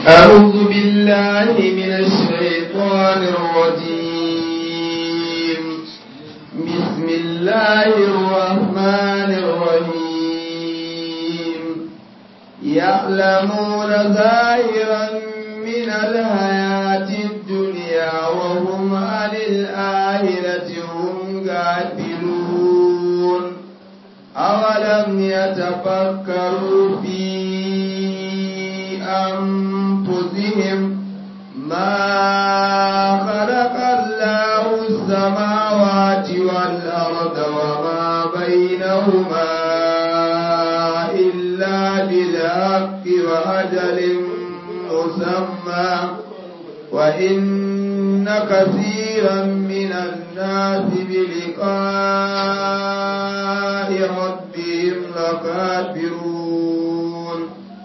أعوذ بالله من الشيطان الرجيم بسم الله الرحمن الرحيم يعلمون ظاهرا من الحياة الدنيا وهم عن الآخرة هم غافلون أولم يتفكروا في أنفسهم ما خلق الله السماوات والأرض وما بينهما إلا بالحق وأجل مسمى وإن كثيرا من الناس بلقاء ربهم لكافرون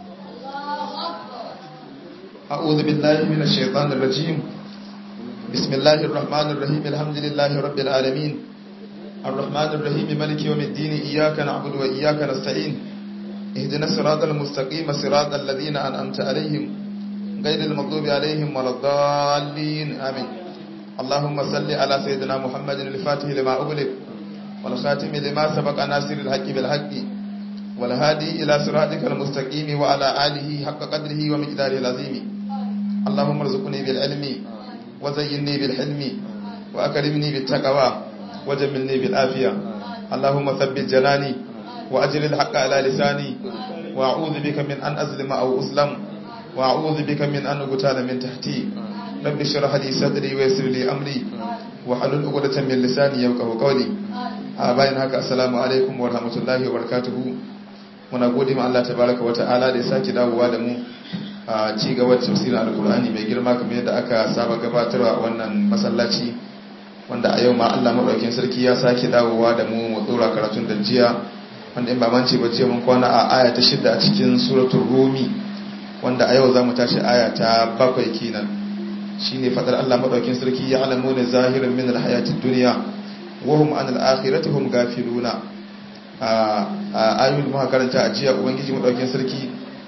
أعوذ بالله من الشيطان الرجيم بسم الله الرحمن الرحيم الحمد لله رب العالمين الرحمن الرحيم ملك يوم الدين إياك نعبد وإياك نستعين اهدنا الصراط المستقيم صراط الذين أنعمت عليهم غير المغضوب عليهم ولا الضالين آمين اللهم صل على سيدنا محمد الفاتح لما أغلق والخاتم لما سبق ناصر الحق بالحق والهادي إلى صراطك المستقيم وعلى آله حق قدره ومقداره العظيم اللهم ارزقني بالعلم وزينني بالحلم وأكرمني بالتقوى وجملني بالآفية اللهم ثبت جناني وأجل الحق على لساني وأعوذ بك من أن أظلم أو أسلم وأعوذ بك من أن أقتال من تحتي رب اشرح لي صدري ويسر لي أمري وحلل عقدة من لساني يفقهوا قولي bayan haka assalamu alaikum wa rahmatullahi wa barakatuhu muna gode ma Allah tabaraka wa ta'ala da ya sake dawowa da mu a ci gaba da tafsirin alkur'ani mai girma kamar yadda aka saba gabatarwa a wannan masallaci wanda a yau ma Allah madaukakin sarki ya sake dawowa da mu mu dora karatun da jiya wanda in ba mance ba ce mun kwana a aya ta shida a cikin suratul rumi wanda a yau za mu tashi aya ta bakwai kenan shine fadar Allah madaukakin sarki ya alamu ne zahirin min alhayatid dunya wa hum anil akhirati hum gafiluna a ayoyin da muka karanta a jiya ubangiji madaukakin sarki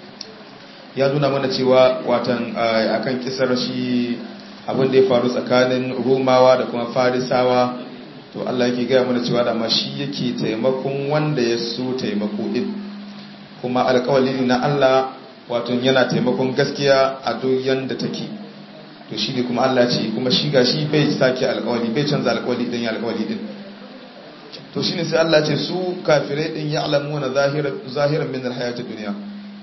ya nuna mana cewa watan akan kisar shi abin da ya faru tsakanin romawa da kuma farisawa to Allah yake gaya mana cewa da shi yake taimakon wanda ya so taimako din kuma alƙawali na Allah wato yana taimakon gaskiya a duk yanda take to shi ne kuma Allah ce kuma shi gashi bai sake alƙawali bai canza alƙawali din ya alƙawali din to shine sai Allah ce su kafirai din ya'lamuna zahiran zahiran min alhayatid dunya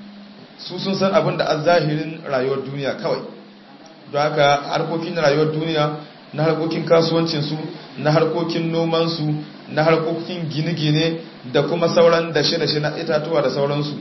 su sun san abin da an zahirin rayuwar duniya kawai don haka harkokin rayuwar duniya na harkokin kasuwancinsu na harkokin nomansu na harkokin gine-gine da kuma sauran dashe-dashe na itatuwa da sauransu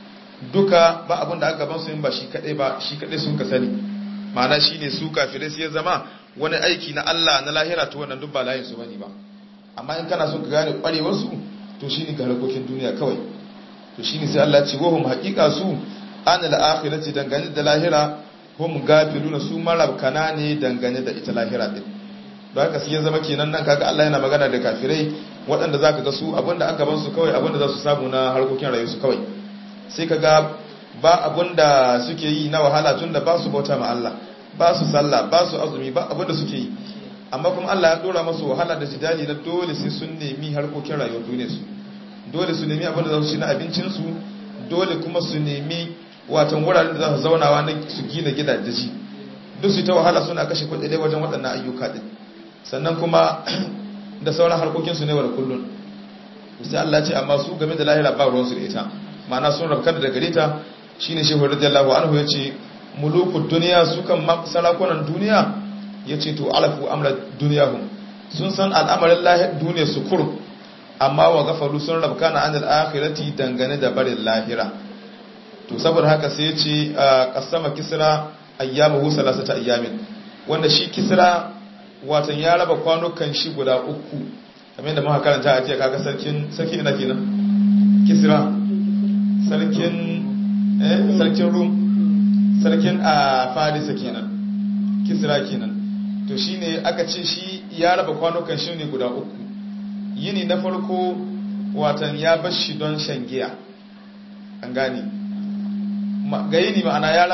duka ba abin da aka ban su yin ba shi kaɗai ba shi kaɗai sun ka sani ma'ana shi ne su kafirai sai ya zama wani aiki na Allah na lahira to wannan duk ba layin su bane ba amma in kana son ka gane ƙwarewarsu to shi ne ga harkokin duniya kawai to shi ne sai Allah ce wahum haƙiƙa su an al'akhirati dangane da lahira hum gafiluna su marabkana ne dangane da ita lahira din don haka sai ya zama kenan nan kaga Allah yana magana da kafirai waɗanda zaka ga su abinda aka ban su kawai abinda za su samu na harkokin rayuwar su kawai sai kaga ba abinda suke yi na wahala tunda ba su bauta ma Allah ba su sallah ba su azumi ba abinda suke yi amma kuma Allah ya dora masu wahala da jidali na dole sai sun nemi harkokin rayuwar duniyar su dole su nemi abinda za su ci na abincin su dole kuma su nemi watan wuraren da za su zaunawa na su gina gidajeji duk su ta wahala suna kashe kudade wajen waɗannan ayyuka din sannan kuma da sauran harkokinsu ne wa da kullun sai Allah ce amma su game da lahira ba ruwansu da ita ma'ana sun rabkar da gare ta shine shehu radiyallahu anhu yace mulukud duniya su kan sarakunan duniya yace to alafu amra duniyahum sun san al'amarin lahir duniya su kur amma wa gafaru sun rabkana anil akhirati dangane da barin lahira to saboda haka sai ya ce kasama kisra ayyamuhu salasata ayyamin wanda shi kisra watan ya raba kwanukan shi guda uku kamar yadda muka karanta a jiya kaga sarkin sarki ina kenan kisra sarkin eh sarkin rum sarkin a farisa kenan kisra kenan to shine aka ce shi ya raba kwanukan shi ne guda uku yini na farko watan ya bar shi don shan giya an gane ga yini ma'ana ya raba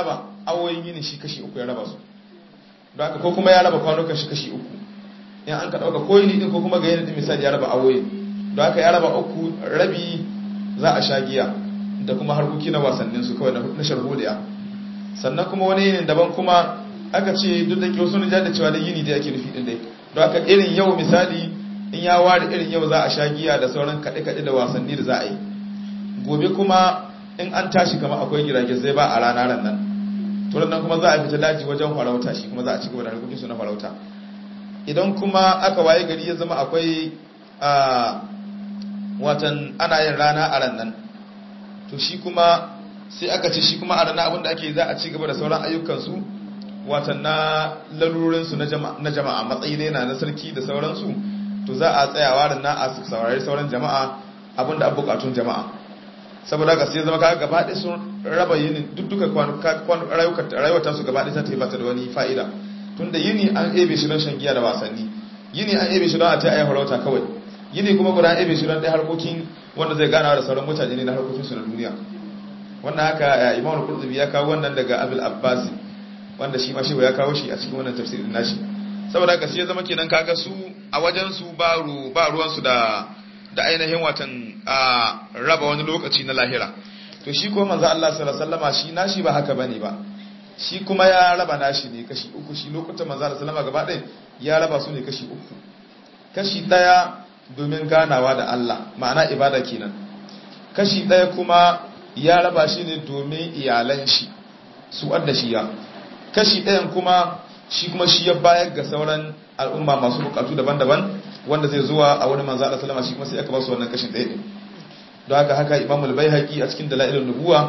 awoyin yini shi kashi uku ya raba su don haka ko kuma ya raba kwanukan shi kashi uku in an ka dauka ko yini din ko kuma ga yini din misali ya raba awoyin don haka ya raba uku rabi za a sha giya da kuma harkoki na wasannin su kawai na sharholiya sannan kuma wani yinin daban kuma aka ce duk da kyau sun da cewa da yini da yake nufi din dai don haka irin yau misali in ya ware irin yau za a sha giya da sauran kaɗe-kaɗe da wasanni da za a yi gobe kuma in an tashi kama akwai girage zai ba a rana ran nan turan nan kuma za a fita daji wajen farauta shi kuma za a ci gaba da harkokin su na farauta idan kuma aka waye gari ya zama akwai a watan ana yin rana a ran nan to shi kuma sai aka ce shi kuma a rana abinda ake za a ci gaba da sauran ayyukansu watan na lalurinsu na jama'a matsayi ne na na sarki da sauransu to za a tsayawa da na a saurari sauran jama'a abinda an bukatun jama'a saboda ga sai zama kaga gaba ɗaya sun raba yini duk duka rayuwar su gaba ɗaya ta tafi bata da wani fa'ida tunda yini an ebe shi don shan giya da wasanni yini an ebe shi don a ta ayi farauta kawai yini kuma guda an ebe shi don ɗaya harkokin wanda zai ganawa da sauran mutane ne na harkokinsu na duniya wannan haka imamu qurtubi ya kawo wannan daga abul abbasi wanda shi ma shi ya kawo shi a cikin wannan tafsirin nashi saboda haka sai ya zama kenan kaga su a wajen su ba ru ba ruwan su da da ainihin watan a raba wani lokaci na lahira to shi ko manzo Allah sallallahu alaihi wasallama shi nashi ba haka bane ba shi kuma ya raba nashi ne kashi uku shi lokutan manzo Allah sallallahu alaihi wasallama gaba ɗaya ya raba su ne kashi uku kashi daya domin ganawa da Allah ma'ana ibada kenan kashi daya kuma ya raba shi ne domin iyalan shi su adda shi ya kashi ɗayan kuma shi kuma shi ya bayar ga sauran al'umma masu bukatu daban-daban wanda zai zuwa a wani manzo Allah sallama shi kuma sai aka ba su wannan kashin ɗaya din don haka haka Imam al-Baihaqi a cikin dalailun nubuwa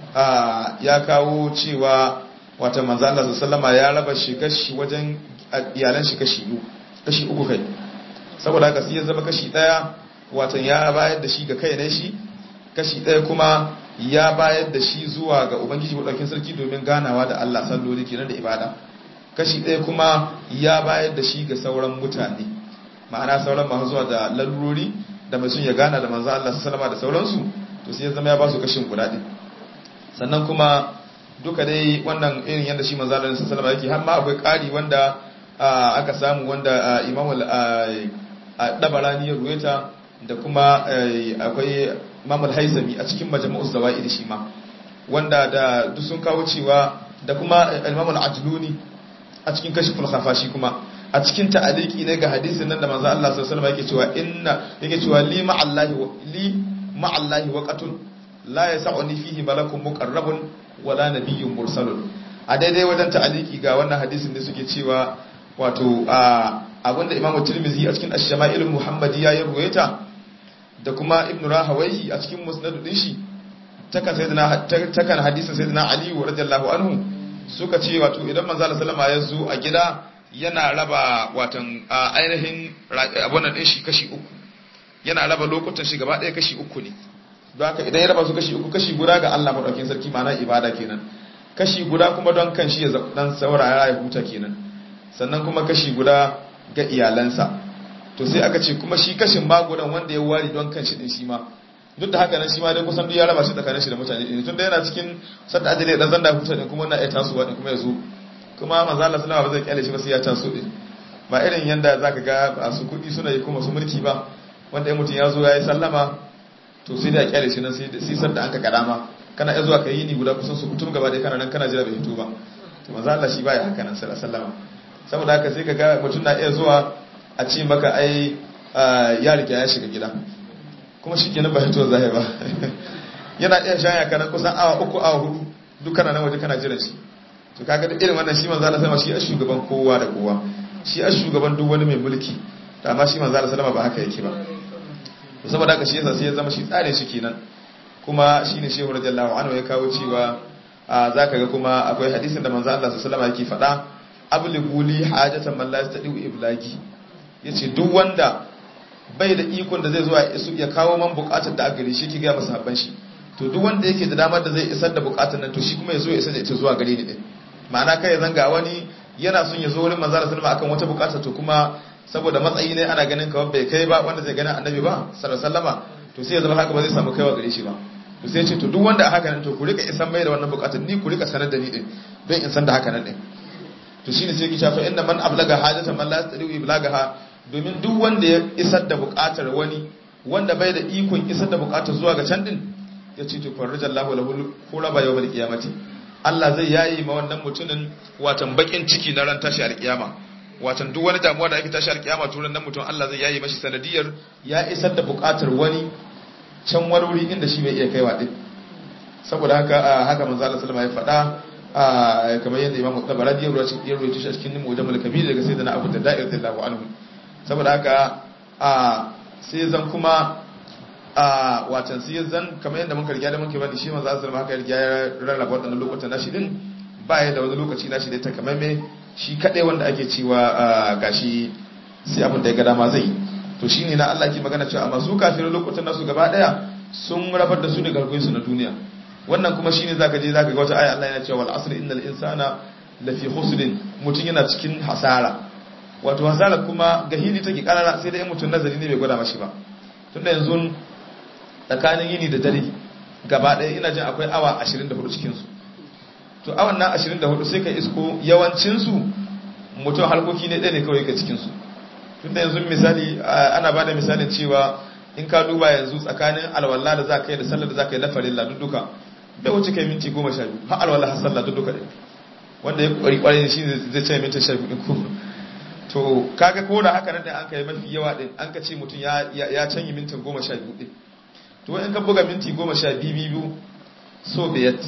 ya kawo cewa wata manzo Allah sallama ya raba shi kashi wajen iyalan shi kashi biyu kashi uku kai saboda haka sai ya zama kashi ɗaya watan ya bayar da shi ga kai ne shi kashi ɗaya kuma ya bayar da shi zuwa ga ubangiji maɗaukin sarki domin ganawa da Allah salloli kenan da ibada kashi ɗaya kuma ya bayar da shi ga sauran mutane ma'ana sauran masu zuwa da lalurori da mai sun ya gana da manzo Allah sallama da sauransu to sai ya zama ya ba su kashin guda ɗin sannan kuma duka dai wannan irin yadda shi manzo Allah sallama yake har ma akwai ƙari wanda aka samu wanda imamu dabarani ya ruwaita da kuma akwai mamul haizami a cikin majmu'uz zawaid shi ma wanda da duk sun kawo cewa da kuma imamul ajluni a cikin kashiful khafashi kuma a cikin ta'aliki ne ga hadisin nan da manzo Allah sallallahu alaihi wasallam yake cewa inna yake cewa li ma'allahi li ma'allahi waqatun la yas'uni fihi malakun muqarrabun wala nabiyyun mursalun a daidai wajen ta'aliki ga wannan hadisin da suke cewa wato abinda imamu tirmizi a cikin ash-shama'il muhammadiyya ya ruwaita da kuma ibn rahawaihi a cikin musnad din shi takan sayyidina takan hadisin sayyidina ali radiyallahu anhu suka ce wato idan manzo Allah sallama ya zo a gida yana raba watan ainihin abunan din shi kashi uku yana raba lokutan shi gaba ɗaya kashi uku ne don haka idan ya raba su kashi uku kashi guda ga Allah madaukakin sarki ma'ana ibada kenan kashi guda kuma don kan shi ya dan saurara ya huta kenan sannan kuma kashi guda ga iyalansa to sai aka ce kuma shi kashin magudan wanda ya wari don kan shi din shi ma duk da haka nan shi ma dai kusan duk ya raba shi tsakanin shi da mutane din tunda yana cikin sadda ajali dan zanda huta din kuma wannan ya tasowa din kuma ya zo kuma manzo Allah sallallahu alaihi wasallam ba zai kyale shi ba sai ya taso din ba irin yanda zaka ga a su kudi suna yi kuma su mulki ba wanda ya mutum ya zo ya yi sallama to sai da kyale shi nan sai sai sadda an ka kadama kana iya zuwa ka yi ni guda kusan su kutum gaba dai kana nan kana jira bai fito ba to manzo Allah shi baya haka nan sallallahu alaihi wasallam saboda haka sai ka ga mutum na iya zuwa a ce maka ai ya rike ya shiga gida kuma shi kenan ba hito zahir ba yana iya shanya kana kusan awa uku awa hudu duk kana nan waje kana jiran shi to kaga da irin wannan shi manzo Allah sallama shi a shugaban kowa da kowa shi a shugaban duk wani mai mulki amma shi manzo Allah sallama ba haka yake ba to saboda haka shi yasa sai ya zama shi tsare shi kenan kuma shine shehu radiyallahu anhu ya kawo cewa zaka ga kuma akwai hadisin da manzo Allah sallallahu alaihi wasallam yake faɗa ablighu li hajatan man la yastadi iblagi yace duk wanda bai da ikon da zai zuwa ya kawo man bukatar da aka gare shi ki ga masa habban shi to duk wanda yake da damar da zai isar da bukatar nan to shi kuma ya zo ya isar da ita zuwa gare ni din ma'ana kai ya zanga wani yana son ya zo wurin manzo sallallahu alaihi akan wata bukata to kuma saboda matsayi ne ana ganin kawai bai kai ba wanda zai gani annabi ba sallallahu alaihi to sai ya zama haka ba zai samu kaiwa gare shi ba to sai ya ce to duk wanda a haka nan to ku rika isan mai da wannan bukatar ni ku rika sanar da ni din don in san da haka nan din to shine sai ki shafa inda man ablaga hajatan man la yastadiu iblagaha domin duk wanda ya isar da buƙatar wani wanda bai da ikon isar da buƙatar zuwa ga can din ya ce to farrajallahu lahu quraba yawmal qiyamati Allah zai yayi ma wannan mutumin watan bakin ciki na ran tashi alkiyama watan duk wani damuwa da ake tashi alkiyama to ran nan mutum Allah zai yayi mashi sanadiyar ya isar da buƙatar wani can warwuri inda shi bai iya kaiwa din saboda haka haka manzo Allah sallama ya faɗa kamar yadda Imam Tabarani ya rawaito ya rawaito shi a cikin Mujammal Kabir daga sayyidina Abu Darda radiyallahu anhu saboda haka sai zan kuma a watan sai zan kamar yadda muka riga da muke bani shi manzo Allah sallama haka ya rarraba wadannan lokutan nashi din ba ya da wani lokaci nashi da ta kamar me shi kadai wanda ake cewa gashi sai abin da ya ga dama zai to shine na Allah ke magana cewa amma su kafirin lokutan nasu gaba daya sun rabar da su da garkuwar su na duniya wannan kuma shine zaka je zaka ga wata aya Allah yana cewa wal asr innal insana lafi khusrin mutun yana cikin hasara wato hasara kuma gahili take karara sai dai mutun nazari ne bai gwada mashi ba tunda yanzu tsakanin yini da dare gaba daya ina jin akwai awa 24 cikin su to awan nan 24 sai ka isko yawancin su mutum harkoki ne ɗaya ne kawai ka cikin su tunda yanzu misali ana bada misalin cewa in ka duba yanzu tsakanin alwala da za ka yi da sallar da za ka yi na farilla duka da wuce kai minti goma sha biyu har alwala har sallah duka ɗin wanda ya kwari kwari shi zai ce minti sha biyu ko to kaga ko da haka nan da an kai mafi yawa ɗin an ka ce mutum ya canyi mintin goma sha biyu ɗin to in ka buga minti goma sha biyu biyu so biyat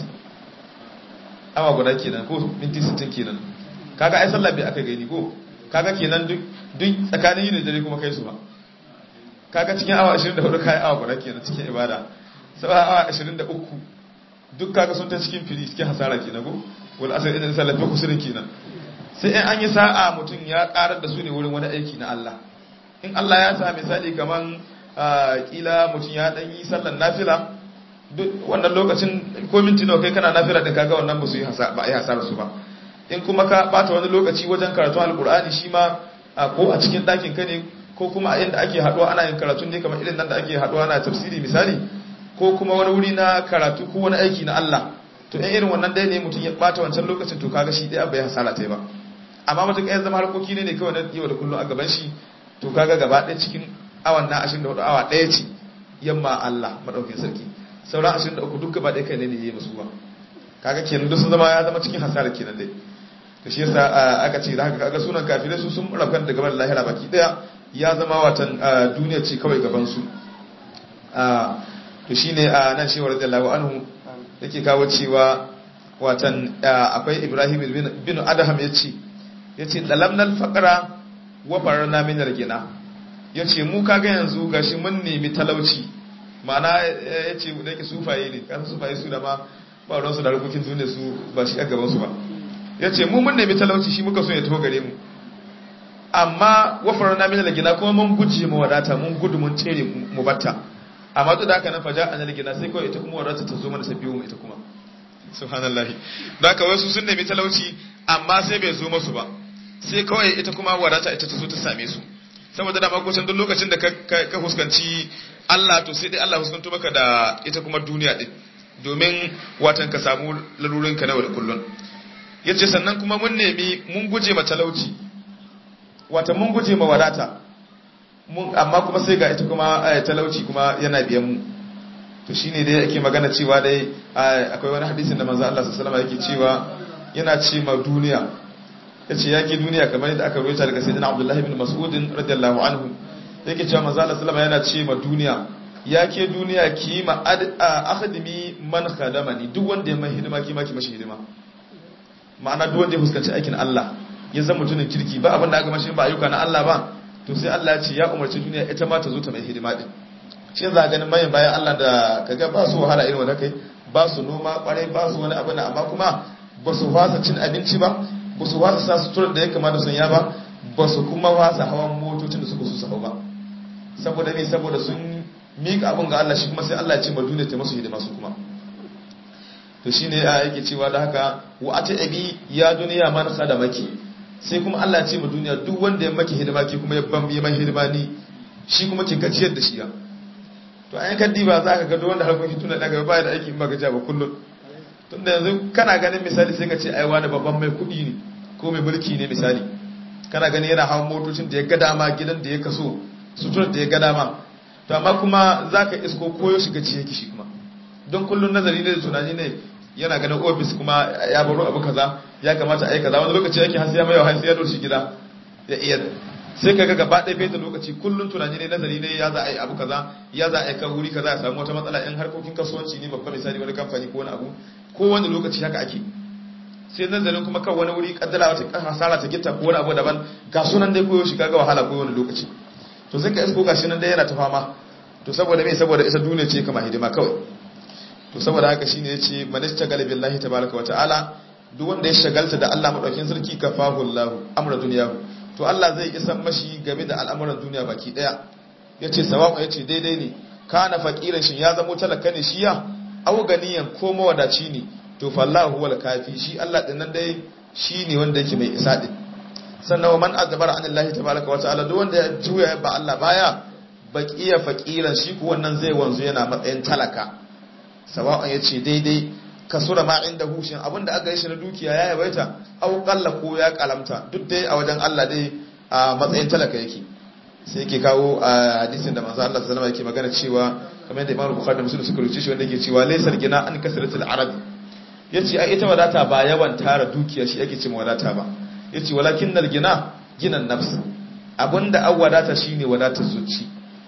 awa guda kenan ko minti sittin kenan kaga ai sallah bai aka gani ko kaga kenan duk duk tsakanin yin da dare kuma kai su ba kaga cikin awa 24 kai awa guda kenan cikin ibada sai awa 23 duk kaga sun ta cikin fili cikin hasara kenan ko wal asr idan sallah fa kusurin kenan sai in an yi sa'a mutum ya karar da su ne wurin wani aiki na Allah in Allah ya sa misali kaman kila mutum ya dan yi sallan nafila duk wannan lokacin ko minti nawa kai kana nafila din kaga wannan ba su yi hasara ba ai hasara su ba in kuma ka bata wani lokaci wajen karatun alkur'ani shi ma ko a cikin ɗakin ka ne ko kuma a inda ake haɗuwa ana yin karatu ne kamar irin nan da ake haɗuwa na tafsiri misali ko kuma wani wuri na karatu ko wani aiki na Allah to in irin wannan dai ne mutum ya bata wancan lokacin to kaga shi ɗaya bai hasara ta ba amma mutum ya zama harkoki ne ne kawai na yau da kullum a gaban shi to kaga gaba ɗaya cikin awan na 24 awa ɗaya ce yamma Allah madaukin sarki sauran 23 duk gaba ɗaya kai ne ne yayi musu ba kaga kenan duk sun zama ya zama cikin hasara kenan dai to shi yasa aka ce da haka kaga sunan kafirai su sun rabkan da gaban lahira baki daya ya zama watan duniya ce kawai gaban su to shine nan shi radiyallahu anhu yake kawo cewa watan akwai Ibrahim bin Adham yace yace dalamnal faqra wa farana min al-gina yace mu kaga yanzu gashi mun nemi talauci ma'ana yace da yake sufaye ne kan sufaye su da ma ba ruwan su da rukukin duniya su ba shi a gaban su ba ya ce mu mun nemi talauci shi muka so ya taho gare mu amma wafar na mina gina kuma mun guje mu wadata mun gudu mun tsere mu batta amma duk da haka nan faja an gina sai kawai ita kuma wadata ta zo mana sai biyo mu ita kuma subhanallahi da haka wasu sun nemi talauci amma sai bai zo masu ba sai kawai ita kuma wadata ita ta zo ta same su saboda dama kusan duk lokacin da ka huskanci Allah to sai dai Allah huskanto maka da ita kuma duniya din domin watan ka samu lalurinka na da kullun ya ce sannan kuma mun nemi mun guje ma talauci wata mun guje ma wadata amma kuma sai ga ita kuma talauci kuma yana biyan mu to shine dai ake magana cewa dai akwai wani hadisin da manzo Allah sallallahu alaihi yake cewa yana ce ma duniya yace yake duniya kamar yadda aka rawaita daga sayyidina Abdullah ibn Mas'ud radiyallahu anhu yake cewa manzo Allah sallallahu yana ce ma duniya yake duniya ki ma akhdimi man khadamani duk wanda ya mai hidima ki ma ki mashi hidima ma'ana duk wanda ya fuskanci aikin Allah ya zama mutumin kirki ba abin da aka mashi ba ayyuka na Allah ba to sai Allah ya ce ya umarci duniya ita ma ta zo ta mai hidima din shi za ganin mayan bayan Allah da kaga ba su wahala irin wanda kai ba su noma kwarai ba su wani abu na amma kuma ba su fasa cin abinci ba ba su fasa sa suturar da ya kamata sun ya ba ba su kuma fasa hawan motocin da suka su hau ba saboda ne saboda sun miƙa abin ga Allah shi kuma sai Allah ya ce ma duniya ta masu hidima su kuma to shine ya yake cewa da haka wa ata abi ya duniya man khadamaki sai kuma Allah ya ce ma duniya duk wanda ya maki hidima ki kuma ya ban yi mai hidima ni shi kuma ki gajiyar da shi ya to ayan kaddi ba za ka ga duk wanda harkokin tuna daga baya da aiki in ba gajiya ba kullun tunda yanzu kana ganin misali sai ka ce ai wani babban mai kuɗi ne ko mai mulki ne misali kana gani yana hawan motocin da ya ga dama gidan da ya kaso suturar da ya ga dama to amma kuma zaka isko koyo shiga ci yake shi kuma don kullun nazari ne da tunani ne yana ganin ofis kuma ya baro abu kaza ya kamata a yi kaza wani lokaci yake hasiya mai yawa ya doshi gida ya iya sai kaga gaba ɗaya bai da lokaci kullun tunani ne nazari ne ya za a yi abu kaza ya za a yi kan wuri kaza ya samu wata matsala in harkokin kasuwanci ne babban misali wani kamfani ko wani abu ko wani lokaci haka ake sai nazarin kuma kan wani wuri kaddara wata hasara ta gitta ko wani abu daban ga sunan dai koyo shi kaga wahala ko wani lokaci to sai ka isko gashi nan dai yana ta fama to saboda me saboda isa duniya ce kama hidima kawai to saboda haka shine yace manista galibillahi tabaraka wa ta'ala duk wanda ya shagalta da Allah madaukin sarki kafahu Allah amra duniyahu to Allah zai isan mashi game da al'amuran duniya baki daya yace sawabu yace daidai ne kana faqiran shin ya zamo talaka ne shi ya aw ganiyan ko mawadaci ne to fallahu huwal kafi shi Allah din nan dai shine wanda yake mai isa din sannan man azbara anillahi tabaraka wa ta'ala duk wanda ya juya ba Allah baya baqiya faqiran shi ko wannan zai wanzu yana matsayin talaka sawa'un yace daidai kasura ma inda hushin abinda aka yi shi na dukiya ya yawaita au kalla ko ya kalamta duk dai a wajen Allah dai a matsayin talaka yake sai yake kawo a hadisin da manzo Allah sallallahu alaihi yake magana cewa kamar da Imam Bukhari da Muslim suka rubuce shi wanda yake cewa laysal gina an kasratul arabi yace ai ita wadata ba yawan tara dukiya shi yake cewa wadata ba yace walakinnal gina ginan nafs abinda an wadata shine wadatar zuci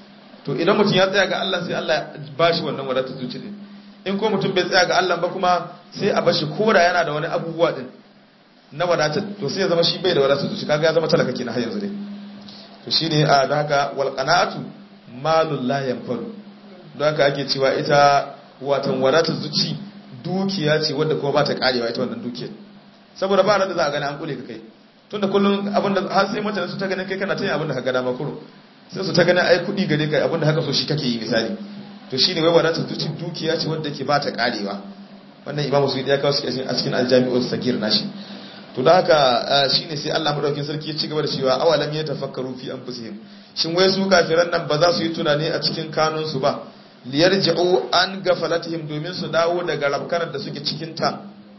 to idan mutum ya tsaya ga Allah sai Allah ya bashi wannan wadatar zuci din in ko mutum bai tsaya ga Allah ba kuma sai a bashi kora yana da wani abubuwa din na wadatar to sai ya zama shi bai da wadatar zuci kaga ya zama talaka kenan har yanzu dai to shine a da haka wal qana'atu malul la yanfalu don haka ake cewa ita watan wadatar zuci dukiya ce wadda kuma ba ta karewa ita wannan dukiyar saboda ba da za a gani an kule ka kai tunda kullum abinda har sai mutane su ta ganin kai kana ta yin abinda ka ga dama kuro sai su ta ganin ai kudi gare ka abinda haka so shi kake yi misali to shine wai wadatar zuci dukiya ce wadda ke ba ta karewa wannan imamu su ya kawo su a cikin aljami'ul sagir nashi to da haka shine sai Allah madaukakin sarki ya ci gaba da cewa awalam ya tafakkaru fi anfusihim shin wai su kafiran nan ba za su yi tunani a cikin kanun su ba liyarji'u an gafalatihim domin su dawo daga rabkanar da suke cikin ta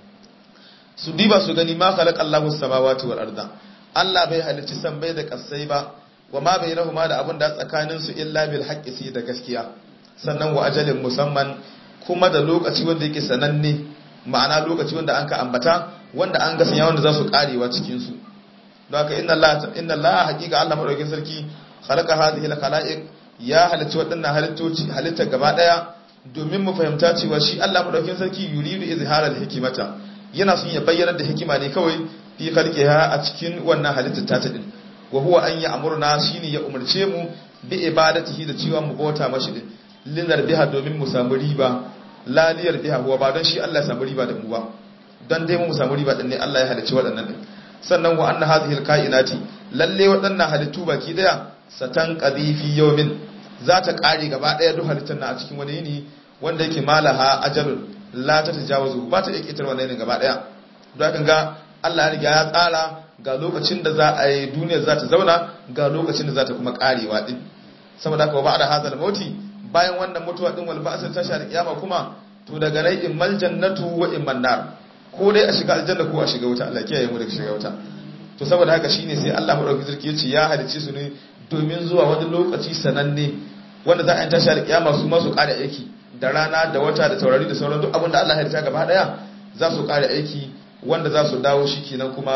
su diba su gani ma khalaqa Allahu samawati wal arda Allah bai halicci bai da kasai ba wa ma bainahuma da abin da tsakanin su illa bil haqqi sai da gaskiya sannan wa ajalin musamman kuma da lokaci wanda yake sananne ma'ana lokaci wanda an ka ambata wanda an ga sanya wanda za su karewa cikin su don haka inna Allah inna Allah haqiqa Allah madaukakin sarki khalaqa hadhihi al khalaiq ya halicci waɗannan halittoci halitta gaba daya domin mu fahimta cewa shi Allah madaukakin sarki yuridu izhara al hikimata yana son ya bayyana da hikima ne kawai fi khalqiha a cikin wannan halittar ta din wa huwa an ya'muruna shine ya umarce mu bi ibadatihi da cewa mu bauta mashi din linar biha domin mu samu riba laliyar biha huwa ba don shi Allah ya samu riba da mu ba don dai mu samu riba din ne Allah ya halicci waɗannan din sannan wa anna hadhihi alkainati lalle waɗannan halittu baki daya satan qadifi yawmin za ta kare gaba daya duk halittar na a cikin wani yini wanda yake malaha ajalun la ta tajawazu ba ta iya kitar wannan yinin gaba daya don haka ga Allah ya riga ya tsara ga lokacin da za a yi duniyar za ta zauna ga lokacin da za ta kuma karewa din saboda haka ba da hazal mauti bayan wannan mutuwa din wal ba'sa ta shar kiyama kuma to daga nan immal jannatu wa imman nar ko dai a shiga aljanna ko a shiga wuta Allah kiyaye mu daga shiga wuta to saboda haka shine sai Allah madaukakin sarki yace ya halice su ne domin zuwa wani lokaci sananne wanda za a yi tashi alkiyama su ma su kare aiki da rana da wata da taurari da sauran duk abin da Allah ya halitta gaba daya za su kare aiki wanda za su dawo shi kenan kuma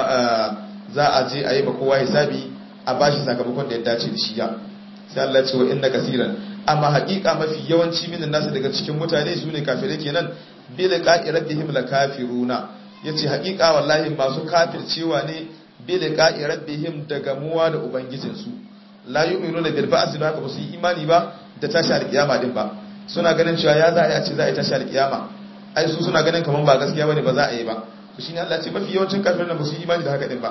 za a je a yi ma kowa hisabi a bashi sakamakon da ya dace da shi ya sai Allah ya ce wa inna kasiran amma haƙiƙa mafi yawanci minin nasu daga cikin mutane su ne kafirai kenan bil qa'i rabbihim la kafiruna yace haƙiƙa wallahi masu kafircewa ne bil qa'i rabbihim daga muwa da ubangijin su la yu'minuna bil ba'si ba ba su yi imani ba da tashi alƙiyama din ba suna ganin cewa ya za a ce za a yi tashi alƙiyama ai su suna ganin kaman ba gaskiya bane ba za a yi ba to shine Allah ya ce mafi yawancin kafirai ba su yi imani da haka din ba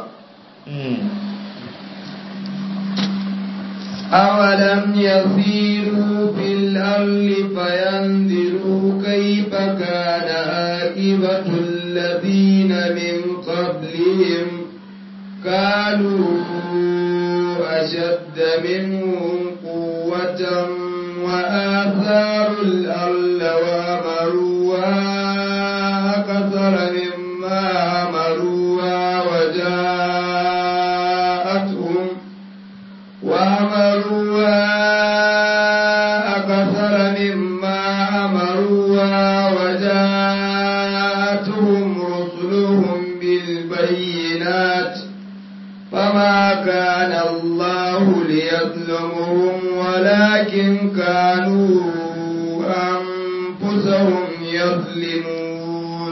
أولم يسيروا في الأرض فينظروا كيف كان عاقبة الذين من قبلهم كانوا أشد منهم قوة وآثاروا الأرض وأمروها أكثر وما كان الله ليظلمهم ولكن كانوا أنفسهم يظلمون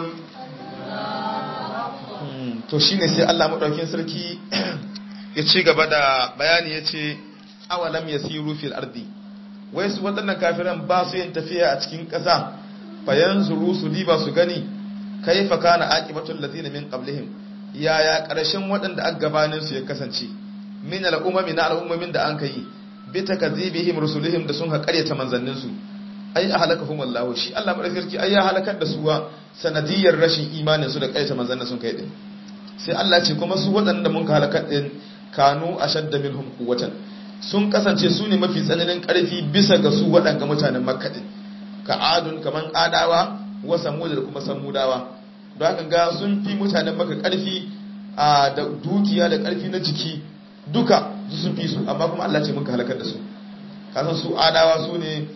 to shine sai Allah madaukin sarki ya ci gaba da bayani ya ce awalam yasiru fil ardi wai su waɗannan kafiran ba su yin tafiya a cikin ƙasa bayan zuru su diba su gani kaifa kana aqibatul ladina min qablihim yaya ƙarshen waɗanda aka gabanin su ya kasance min al'umami na al'ummomin da an kai bi takazibihim rusulihim da sun ha ƙaryata manzannin su ai ahlakahum Allah shi Allah madaukakin ai ya halakar da su wa sanadiyar rashin imanin su da ƙaryata manzannin sun kai din sai Allah ce kuma su waɗanda mun ka halakar din kanu ashadda minhum quwwatan sun kasance su ne mafi tsananin ƙarfi bisa ga su waɗanga mutanen makka din ka adun kaman adawa wa samud da kuma samudawa don haka ga sun fi mutanen maka ƙarfi a da dukiya da ƙarfi na jiki duka su sun fi su amma kuma Allah ce mun ka halakar da su kasan su adawa su ne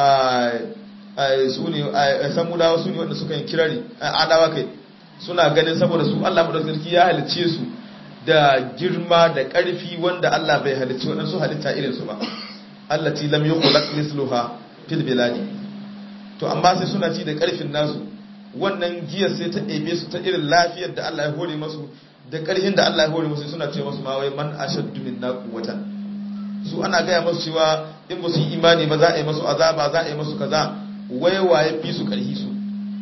su ne samudawa su ne wanda suka yi kirari adawa kai suna ganin saboda su Allah madaukakin ya halicce su da girma da ƙarfi wanda Allah bai halicci waɗansu halitta irinsu ba Allah ti lam yukhlaq misluha fil biladi to amma sai suna ci da ƙarfin nasu wannan giyar sai ta ɗebe su ta irin lafiyar da Allah ya hore masu da ƙarfin da Allah ya hore masu suna ce masu ma wai man ashaddu minna quwwatan su ana gaya masu cewa in ba su yi imani ba za a yi masu azaba za a yi masu kaza wai waye fi su ƙarfi su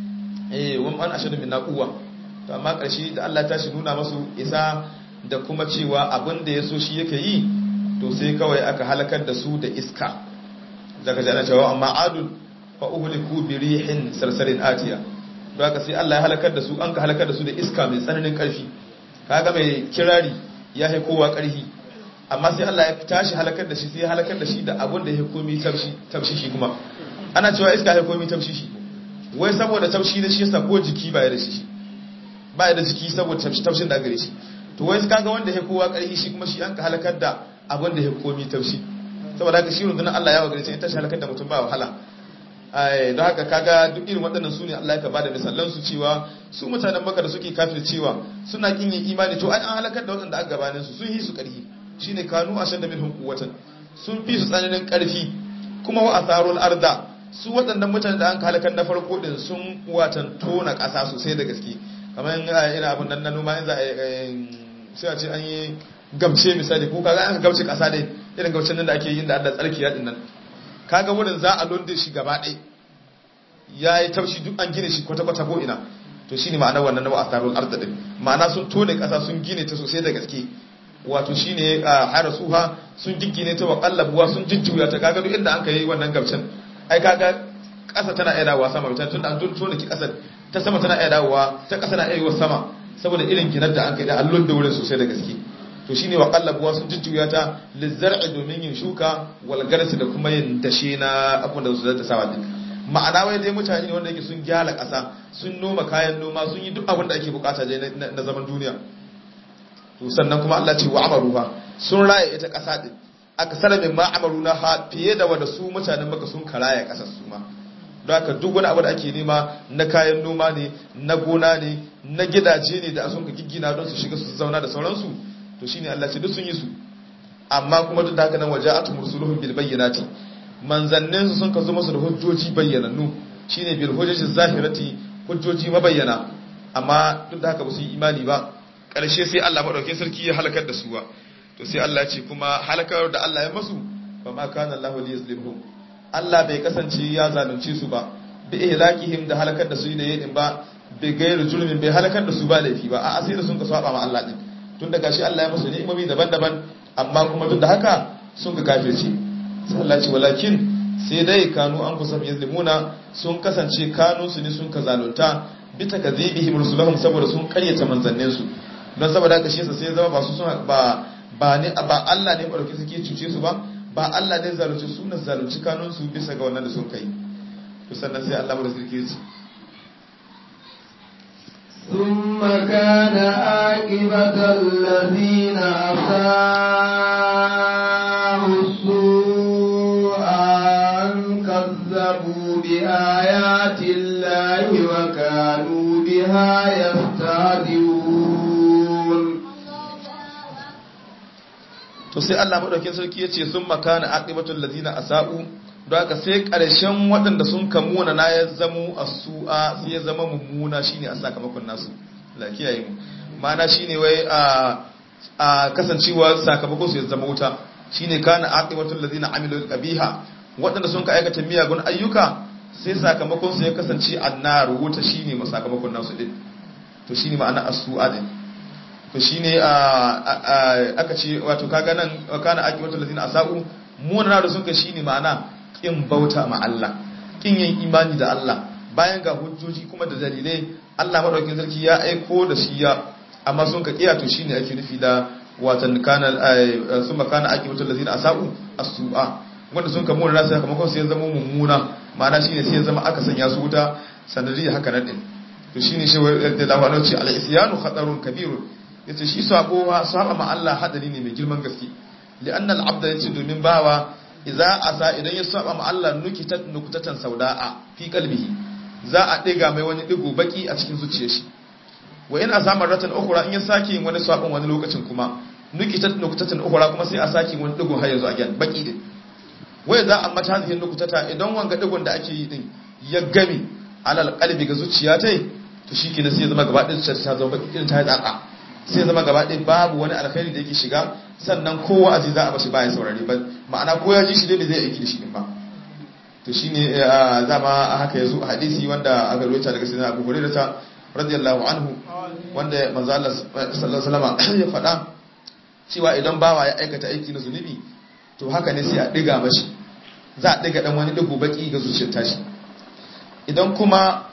eh wani man ashaddu minna quwwa to amma ƙarshe da Allah ta shi nuna masu isa da kuma cewa abin da ya so shi yake yi to sai kawai aka halakar da su da iska daga jana cewa amma adul fa uhliku bi rihin sarsarin atiya don haka sai Allah ya halakar da su an ka halakar da su da iska mai tsananin karfi kaga mai kirari ya hai kowa karfi amma sai Allah ya tashi halakar da shi sai ya halakar da shi da abin da ya komi tafshi tafshi shi kuma ana cewa iska ya komi tafshi shi wai saboda tafshi da shi yasa ko jiki ba ya da shi ba ya da jiki saboda tafshin da gare shi to wai kaga wanda ya kowa karfi shi kuma shi an ka halakar da abin da ya komi tafshi saboda haka shi rundunar Allah ya wa gare shi ta shi halakar da mutum ba wahala ai don haka kaga duk irin waɗannan su ne Allah ya bada misalan su cewa su mutanen Makka da suke kafir cewa suna kin yin imani to ai an halakar da waɗanda aka gabanin su sun yi su karfi shine kanu ashadda minhum quwwatan sun fi su tsananin karfi kuma wa atharul arda su waɗannan mutanen da an halakar na farko din sun watan tona ƙasa sosai da gaske kamar ina abin nan na noma in za a sai a ce an yi gamce misali ko kaga an gamce kasa ne irin gamcen nan da ake yin da Allah tsarki ya din nan kaga wurin za a londe shi gaba ɗaya ya yi taushi duk an gine shi kwata-kwata ko ina to shine ma'anar wannan na asarul arda din ma'ana sun tone kasa sun gine ta sosai da gaske wato shine hara suha sun giggine ta wa qallabuwa sun jujjuya ta kaga duk inda an kai wannan gamcen ai kaga kasa tana iya dawowa sama mutan tunda an tone ki kasar ta sama tana iya dawowa ta kasa na iya yiwa sama saboda irin ginar da an kai da allon da wurin sosai da gaske to shine wa qallabuwa sun jujjuya ta lizar'i domin yin shuka wal garsi da kuma yin dashe na abin da su zata sawa din ma'ana wai dai mutane ne wanda yake sun gyara ƙasa sun noma kayan noma sun yi duk abin da ake bukata dai na zaman duniya to sannan kuma Allah ce wa amaruha sun raya ita ƙasa din aka sanar min ma amaruna ha fiye da wanda su mutanen maka sun karaya ƙasar su ma don haka duk wani abu da ake nema na kayan noma ne na gona ne na gidaje ne da sun ka giggina don su shiga su zauna da sauransu to shine Allah ce duk sun yi su amma kuma duk da haka nan waja'atu mursuluhum bil bayyinati manzannin su sun ka zo musu da hujjoji bayyanannu shine bil hujjati zahirati hujjoji mabayyana amma duk da haka ba su yi imani ba karshe sai Allah madaukakin sarki ya halakar da su ba to sai Allah ya ce kuma halakar da Allah ya masu fa ma kana Allahu liyazlimhum Allah bai kasance ya zalunce su ba bi ihlakihim da halakar da su da yadin ba bi gairu julmin bai halakar da su ba laifi ba a asiri sun ka saba ma Allah din tun da gashi Allah ya musu ni'imomi daban-daban amma kuma duk da haka sun ga kafirci sai Allah ce walakin sai dai kanu an kusa yazlimuna sun kasance kanu su ne sun ka zalunta bi takazibihim rusulahum saboda sun karyata manzannin su don saboda haka shi yasa sai zama ba su suna ba ba ne ba Allah ne barke suke cuce su ba ba Allah ne zalunci su ne zalunci kanun su bisa ga wannan da sun kai to sannan sai Allah mu da sarki ce ثم كان عاقبة الذين أساءوا السوء أن كذبوا بآيات الله وكانوا بها يستهزئون to sai Allah madaukakin sarki yace sun makana aqibatul ladina asau don haka sai karshen waɗanda sun kamuna na ya zamo asu'a sai ya zama mummuna shine a sakamakon nasu la kiyaye mu ma'ana shine wai a a kasancewa sakamakon su ya zama wuta shine kana aqibatul ladina amilu qabiha waɗanda sun ka aikata miyagun ayyuka sai sakamakon su ya kasance annar wuta shine sakamakon nasu din to shine ma'ana asu'a din to shine aka ce wato kaga nan kana aqibatul ladina asau munana da sun kai shine ma'ana kin bauta ma Allah kin yin imani da Allah bayan ga hujjoji kuma da dalilai Allah madaukakin sarki ya aiko da shi ya amma sun ka kiya to shine ake nufi da watan kana summa kana aqibatul ladina asau as-su'a wanda sun ka munana sai kuma sai ya zama mummuna ma'ana shine sai ya zama aka sanya su wuta sanadiyya haka nan din to shine shi da lawa ce al-isyanu khatarun kabirun yace shi sabo saba ma Allah hadari ne mai girman gaske li'anna al-abda yace domin bawa idza asa idan ya saba ma Allah nukitat nukutatan sauda'a fi qalbihi za a diga mai wani digo baki a cikin zuciyar shi wa in asama ratan ukhra in ya saki wani sabon wani lokacin kuma nukitat nukutatan ukhra kuma sai a saki wani digo har yanzu again baki din wai za a mata hadhihi nukutata idan wanga digon da ake yi din ya gami alal qalbi ga zuciya tai to shikenan sai ya zama gaba ɗin zuciya ta zama baki irin ta yi tsaka sai zama gaba ɗaya babu wani alkhairi da yake shiga sannan kowa aji za a bashi baya saurare ba ma'ana ko ya ji shi dai zai aiki da shi din ba to shine zama haka yazo a hadisi wanda aka rawaita daga sayyidina Abu Hurairah radiyallahu anhu wanda manzo Allah sallallahu alaihi wasallam ya faɗa cewa idan bawa ya aikata aiki na zunubi to haka ne sai a diga mashi za a diga dan wani digo baki ga zuciyar tashi idan kuma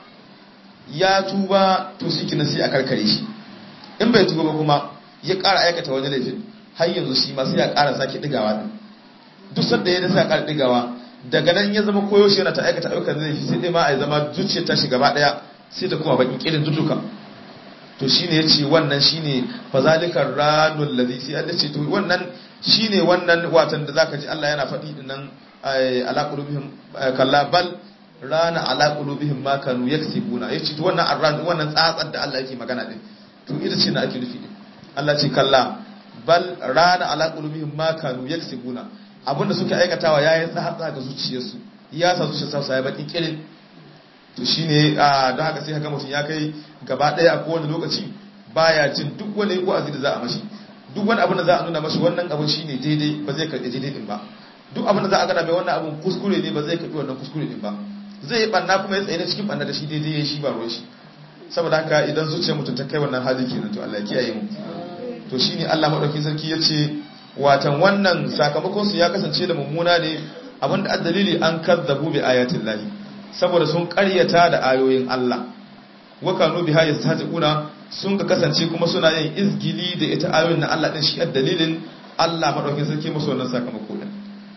ya tuba to shi kina sai a karkare shi in bai tuba ba kuma ya ƙara aikata wani laifin har yanzu shi ma sai ya ƙara sake digawa din duk sanda ya sa ƙara digawa daga nan ya zama koyo shi yana ta aikata ayyukan laifi sai dai ma a zama zuciyar ta shiga gaba daya sai ta kuma bakin kirin duduka to shine yace wannan shine fazalikar ranul ladhi sai Allah ce to wannan shine wannan watan da zaka ji Allah yana faɗi din nan ala qulubihim kallabal rana ala qulubihim ma kanu yaksibuna yace to wannan arran wannan tsatsar da Allah yake magana din to ita ce na ake nufi din Allah ce kalla bal rana ala qulubihim ma kanu yaksibuna abinda suke aikatawa yayin tsatsa ga zuciyarsu ya sa zuciyarsu sai bakin kirin to shine don haka sai haka mutum ya kai gaba daya a kowane lokaci baya jin duk wani wa'azi da za a mashi duk wani abin da za a nuna mashi wannan abin shine daidai ba zai karɓi daidai din ba duk abin da za a gana mai wannan abin kuskure ne ba zai karɓi wannan kuskure din ba zai yi banna kuma ya tsaye na cikin banna da shi daidai ya shi ba ruwan shi saboda haka idan zuciyar mutum ta kai wannan hali kenan to Allah ya kiyaye mu to shine Allah madaukakin sarki yace watan wannan sakamakon su ya kasance da mummuna ne abinda addalili an kazzabu bi ayatin lahi saboda sun karyata da ayoyin Allah wa kanu biha yastahzi'una sun ka kasance kuma suna yin izgili da ita ayoyin na Allah din shi dalilin Allah madaukakin sarki musu wannan sakamako din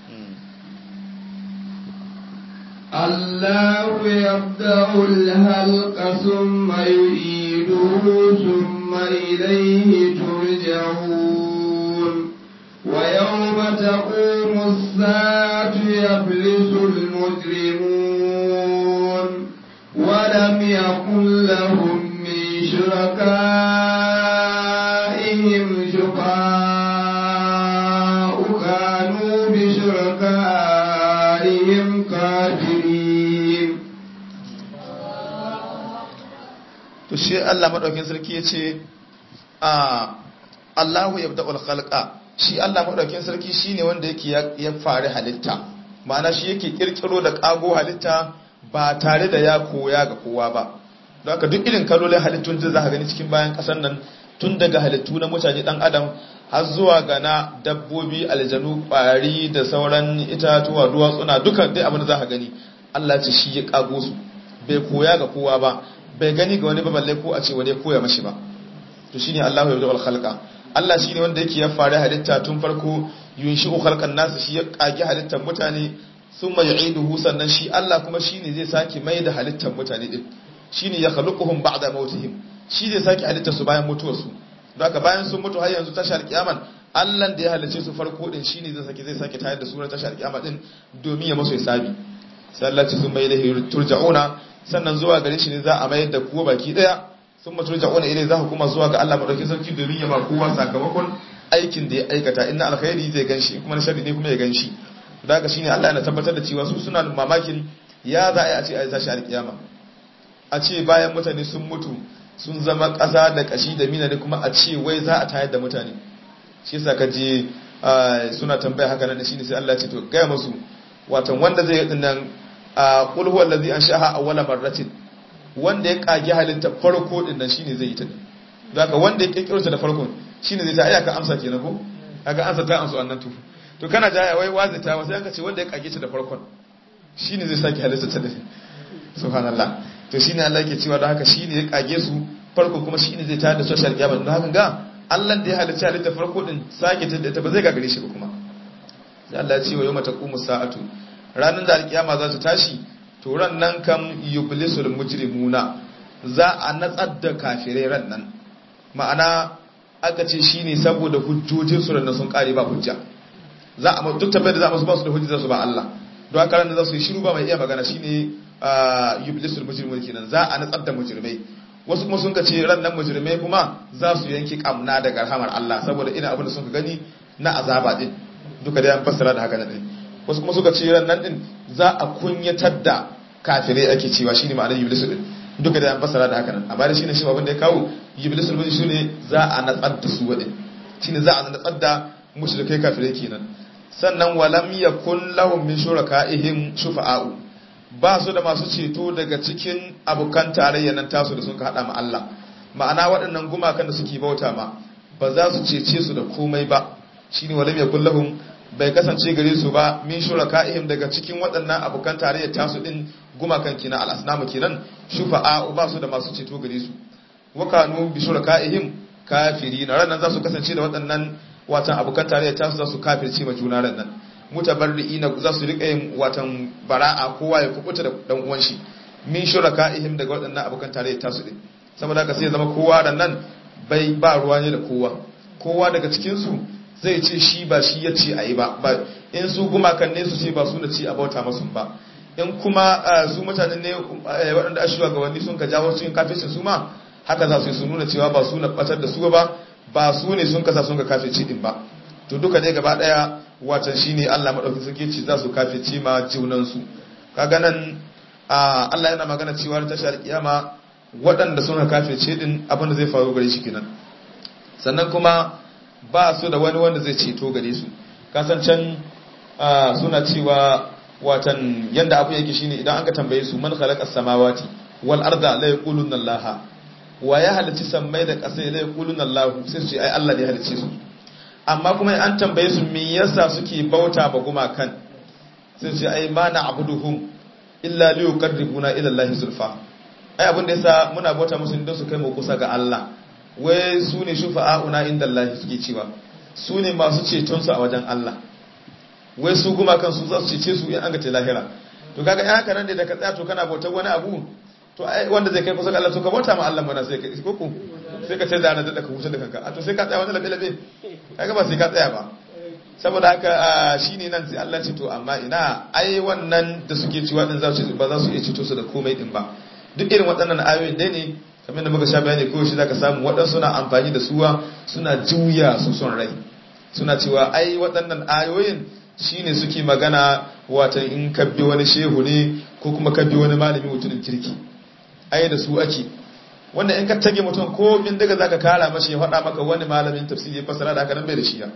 الله يبدأ الهلق ثم يعيده ثم إليه ترجعون ويوم تقوم الساعة يفلس المجرمون ولم يكن لهم من شركائهم شفاء كانوا بشركائهم كافرين to shi Allah madaukakin sarki yace a Allahu yabda'ul khalqa shi Allah madaukakin sarki shine wanda yake ya fari halitta ma'ana shi yake kirkiro da kago halitta ba tare da ya koya ga kowa ba don haka duk irin kalolin halittun da za ka gani cikin bayan kasar nan tun daga halittu na mutane dan adam har zuwa ga na dabbobi aljanu kwari da sauran itatuwa duwatsuna duka dai abin da za ka gani Allah ce shi ya kago su bai koya ga kowa ba bai gani ga wani ba balle ko a ce wani koya mashi ba to shine Allahu ya bada khalqa Allah shine wanda yake ya fara halitta tun farko yunshi'u khalqan nasu shi ya kage halittar mutane thumma yu'iduhu sannan shi Allah kuma shine zai sake mai da halittar mutane din shine ya khaluquhum ba'da mautihim shi zai sake halittar su bayan mutuwar su don haka bayan sun mutu har yanzu tashar kiyaman Allah da ya halice su farko din shine zai sake zai sake tayar da su na tashar kiyama din domin ya musu hisabi sai Allah ce sun mai ilahi turja'una sannan zuwa gare shi ne za a mayar da kuwa baki daya sun mutu turja'una ilai za ku kuma zuwa ga Allah madaukakin sarki domin ya ba kowa sakamakon aikin da ya aikata inna alkhairi zai ganshi kuma na sharri ne kuma ya ganshi da haka shine Allah yana tabbatar da cewa su suna mamakin ya za a ce a tashi alkiyama a ce bayan mutane sun mutu sun zama ƙasa da ƙashi da mina ne kuma a ce wai za a tayar da mutane shi yasa ka je suna tambaya haka nan shine sai Allah ya ce to gaya musu watan wanda zai yi dinnan qul huwa allazi anshaha awwala marratin wanda ya kage halitta farko din nan shine zai yi ta zaka wanda ya kirkiro ta da farkon shine zai ta ayyaka amsa kenan ko kaga amsa ta amsa wannan tufu to kana jaya wai wazita wa sai aka ce wanda ya kage ta da farkon shine zai saki halitta ta da subhanallah to shine Allah yake cewa da haka shine ya kage su farko kuma shine zai tayar da social kiyama don haka ga Allah da ya halitta halitta farko din sake ta da ta ba zai gagare shi ba kuma sai Allah ya ce wa yawma taqumu sa'atu ranar da alkiyama za ta tashi to ran nan kam yublisul mujrimuna za a natsar da kafirai ran nan ma'ana aka ce shine saboda hujjojin su ran sun kare ba hujja za a duk tabbai da za su ba su da hujja su ba Allah don haka ran za su yi shiru ba mai iya magana shine yublisul mujrimuna kenan za a natsar da mujrimai wasu kuma sun ka ce ran nan mujrimai kuma za su yanki kamna daga rahamar Allah saboda ina abin da sun ka gani na azaba din duka da an fassara da haka nan wasu kuma suka ce ran nan din za a kunyatar da kafirai ake cewa shine ma'anar iblisu din duka da an fassara da haka nan amma da shine shi abin da ya kawo iblisu din shine za a natsar da su wadin shine za a natsar da mushrikai kafirai kenan sannan walam yakun lahum min shuraka'ihim shufa'a'u ba su da masu ceto daga cikin abokan tarayya nan tasu da sun ka hada ma Allah ma'ana waɗannan gumakan da suke bauta ma ba za su cece su da komai ba shine walam yakun lahum bai kasance gare su ba min shuraka'ihim daga cikin waɗannan abokan tarayya tasu din gumakan kina al-asnamu kenan shufa'a ba su da masu ceto gare su wa kanu bi shuraka'ihim kafirin ranan za su kasance da waɗannan watan abokan tarayya tasu za su kafirce ma juna ranan mutabarri'ina za su rika yin watan bara'a kowa ya kubuta da dan uwan shi min shuraka'ihim daga waɗannan abokan tarayya tasu din saboda haka sai zama kowa ranan bai ba ruwa ne da kowa kowa daga cikin su zai ce shi ba shi ya ce a yi ba in su gumakan ne su ce ba su na ci a bauta masu ba in kuma su mutanen ne waɗanda a shiwa gabanni sun ka jawo cikin kafircin su ma haka za su yi su nuna cewa ba su na ɓatar da su ba ba su ne sun kasa sun ka kafirci din ba to duka dai gaba ɗaya watan shi ne allah maɗauki suke ci za su kafirci ma junansu kaga nan allah yana magana cewa ta tashar kiyama waɗanda sun ka kafirce din abin da zai faru gare shi kenan sannan kuma ba su da wani wanda zai ceto gare su kasancan suna cewa watan yanda abu yake shine idan an ka tambaye su man khalaqa samawati wal arda la yaquluna allaha wa ya halici sammai da ƙasa la yaquluna allahu sai su ce ai Allah ne ya halice su amma kuma an tambaye su me yasa suke bauta ba gumakan sai su ce ai ma na'buduhum illa li yuqarribuna ila allahi zulfa ai abin da yasa muna bauta musu don su kai mu kusa ga Allah wai su ne shufa'a'una inda Allah suke cewa su ne masu cetonsu a wajen Allah wai su guma kansu za su cece su in an ga lahira to kaga in haka nan da ka tsaya to kana bautar wani abu to ai wanda zai kai kusa ga Allah to ka bauta ma Allah mana sai ka koko sai ka ce da na da ka huce da kanka a to sai ka tsaya wani labe labe kaga ba sai ka tsaya ba saboda haka shine nan sai Allah ce to amma ina ai wannan da suke ciwa din za su ba za su iya ceto su da komai din ba duk irin waɗannan ayoyin dai ne kamar da muka sha bayani ko shi zaka samu waɗansu suna amfani da suwa suna juya su son rai suna cewa ai waɗannan ayoyin shine suke magana watan in ka bi wani shehu ne ko kuma ka bi wani malami mutumin kirki ai da su ake wanda in ka tage mutum ko in daga zaka kara mashi ya faɗa maka wani malamin tafsiri ya fassara da haka nan bai da shi ya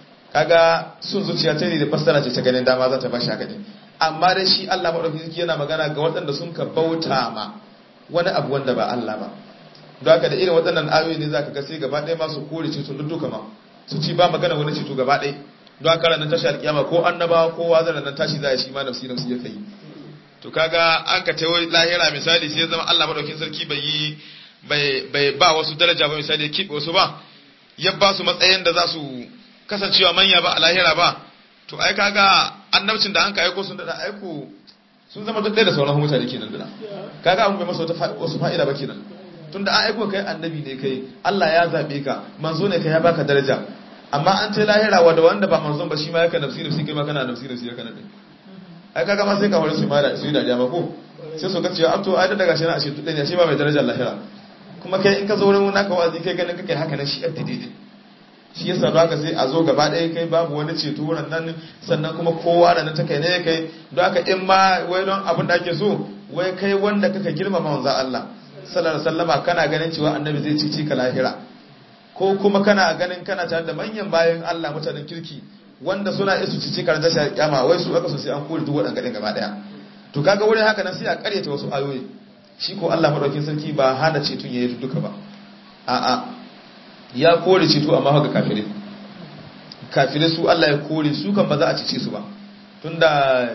kaga sun zuciya ta ne da fassara ce ta ganin dama za ta bashi haka ne amma dai shi Allah madaukakin yana magana ga waɗanda sun ka bauta ma wani abu wanda ba Allah ba don haka da irin waɗannan ayoyi ne zaka ga sai gaba ɗaya ma su kore ceto duk duka ma su ci ba magana wani ceto gaba ɗaya don haka ranar tashi alƙiyama ko annabawa ko wazan nan tashi za a shi ma nafsi nafsi ya kai to kaga an ka tawo lahira misali sai zama Allah madaukin sarki bai yi bai ba wasu daraja ba misali ya kiɓe wasu ba ya ba su matsayin da za su kasancewa manya ba a lahira ba to ai kaga annabcin da an ka aiko sun da aiko sun zama duk ɗaya da sauran mutane kenan da kaga an bai masa wasu fa'ida ba kenan tunda an aiko kai annabi ne kai Allah ya zabe ka manzo ne kai ya baka daraja amma an ce lahira wa da wanda ba manzon ba shi ma yaka nafsi nafsi kai ma kana nafsi nafsi yaka nan ai kaga ma sai ka wani su ma da su yi dariya ba ko sai su ga cewa to ai da daga shi na ashe tudai ne shi ba mai darajar lahira kuma kai in ka zo wurin naka wazi kai ganin kake haka nan shi yadda daidai shi yasa don haka sai a zo gaba ɗaya kai babu wani ceto wurin nan sannan kuma kowa da na ta kai ne kai don haka in ma wai don abin da ake so wai kai wanda kaka girmama manzo Allah sallallahu alaihi wasallama kana ganin cewa annabi zai cici ka lahira ko kuma kana ganin kana tare da manyan bayan Allah mutanen kirki wanda suna isu cici karanta shi kiyama wai su aka so sai an kore duk waɗannan gadin gaba daya to kaga wurin haka nan sai a karyata wasu ayoyi shi ko Allah madaukin sarki ba hana cetun yayi duka ba a'a ya kore ceto amma haka kafirai kafirai su Allah ya kore su kan ba za a cice su ba tunda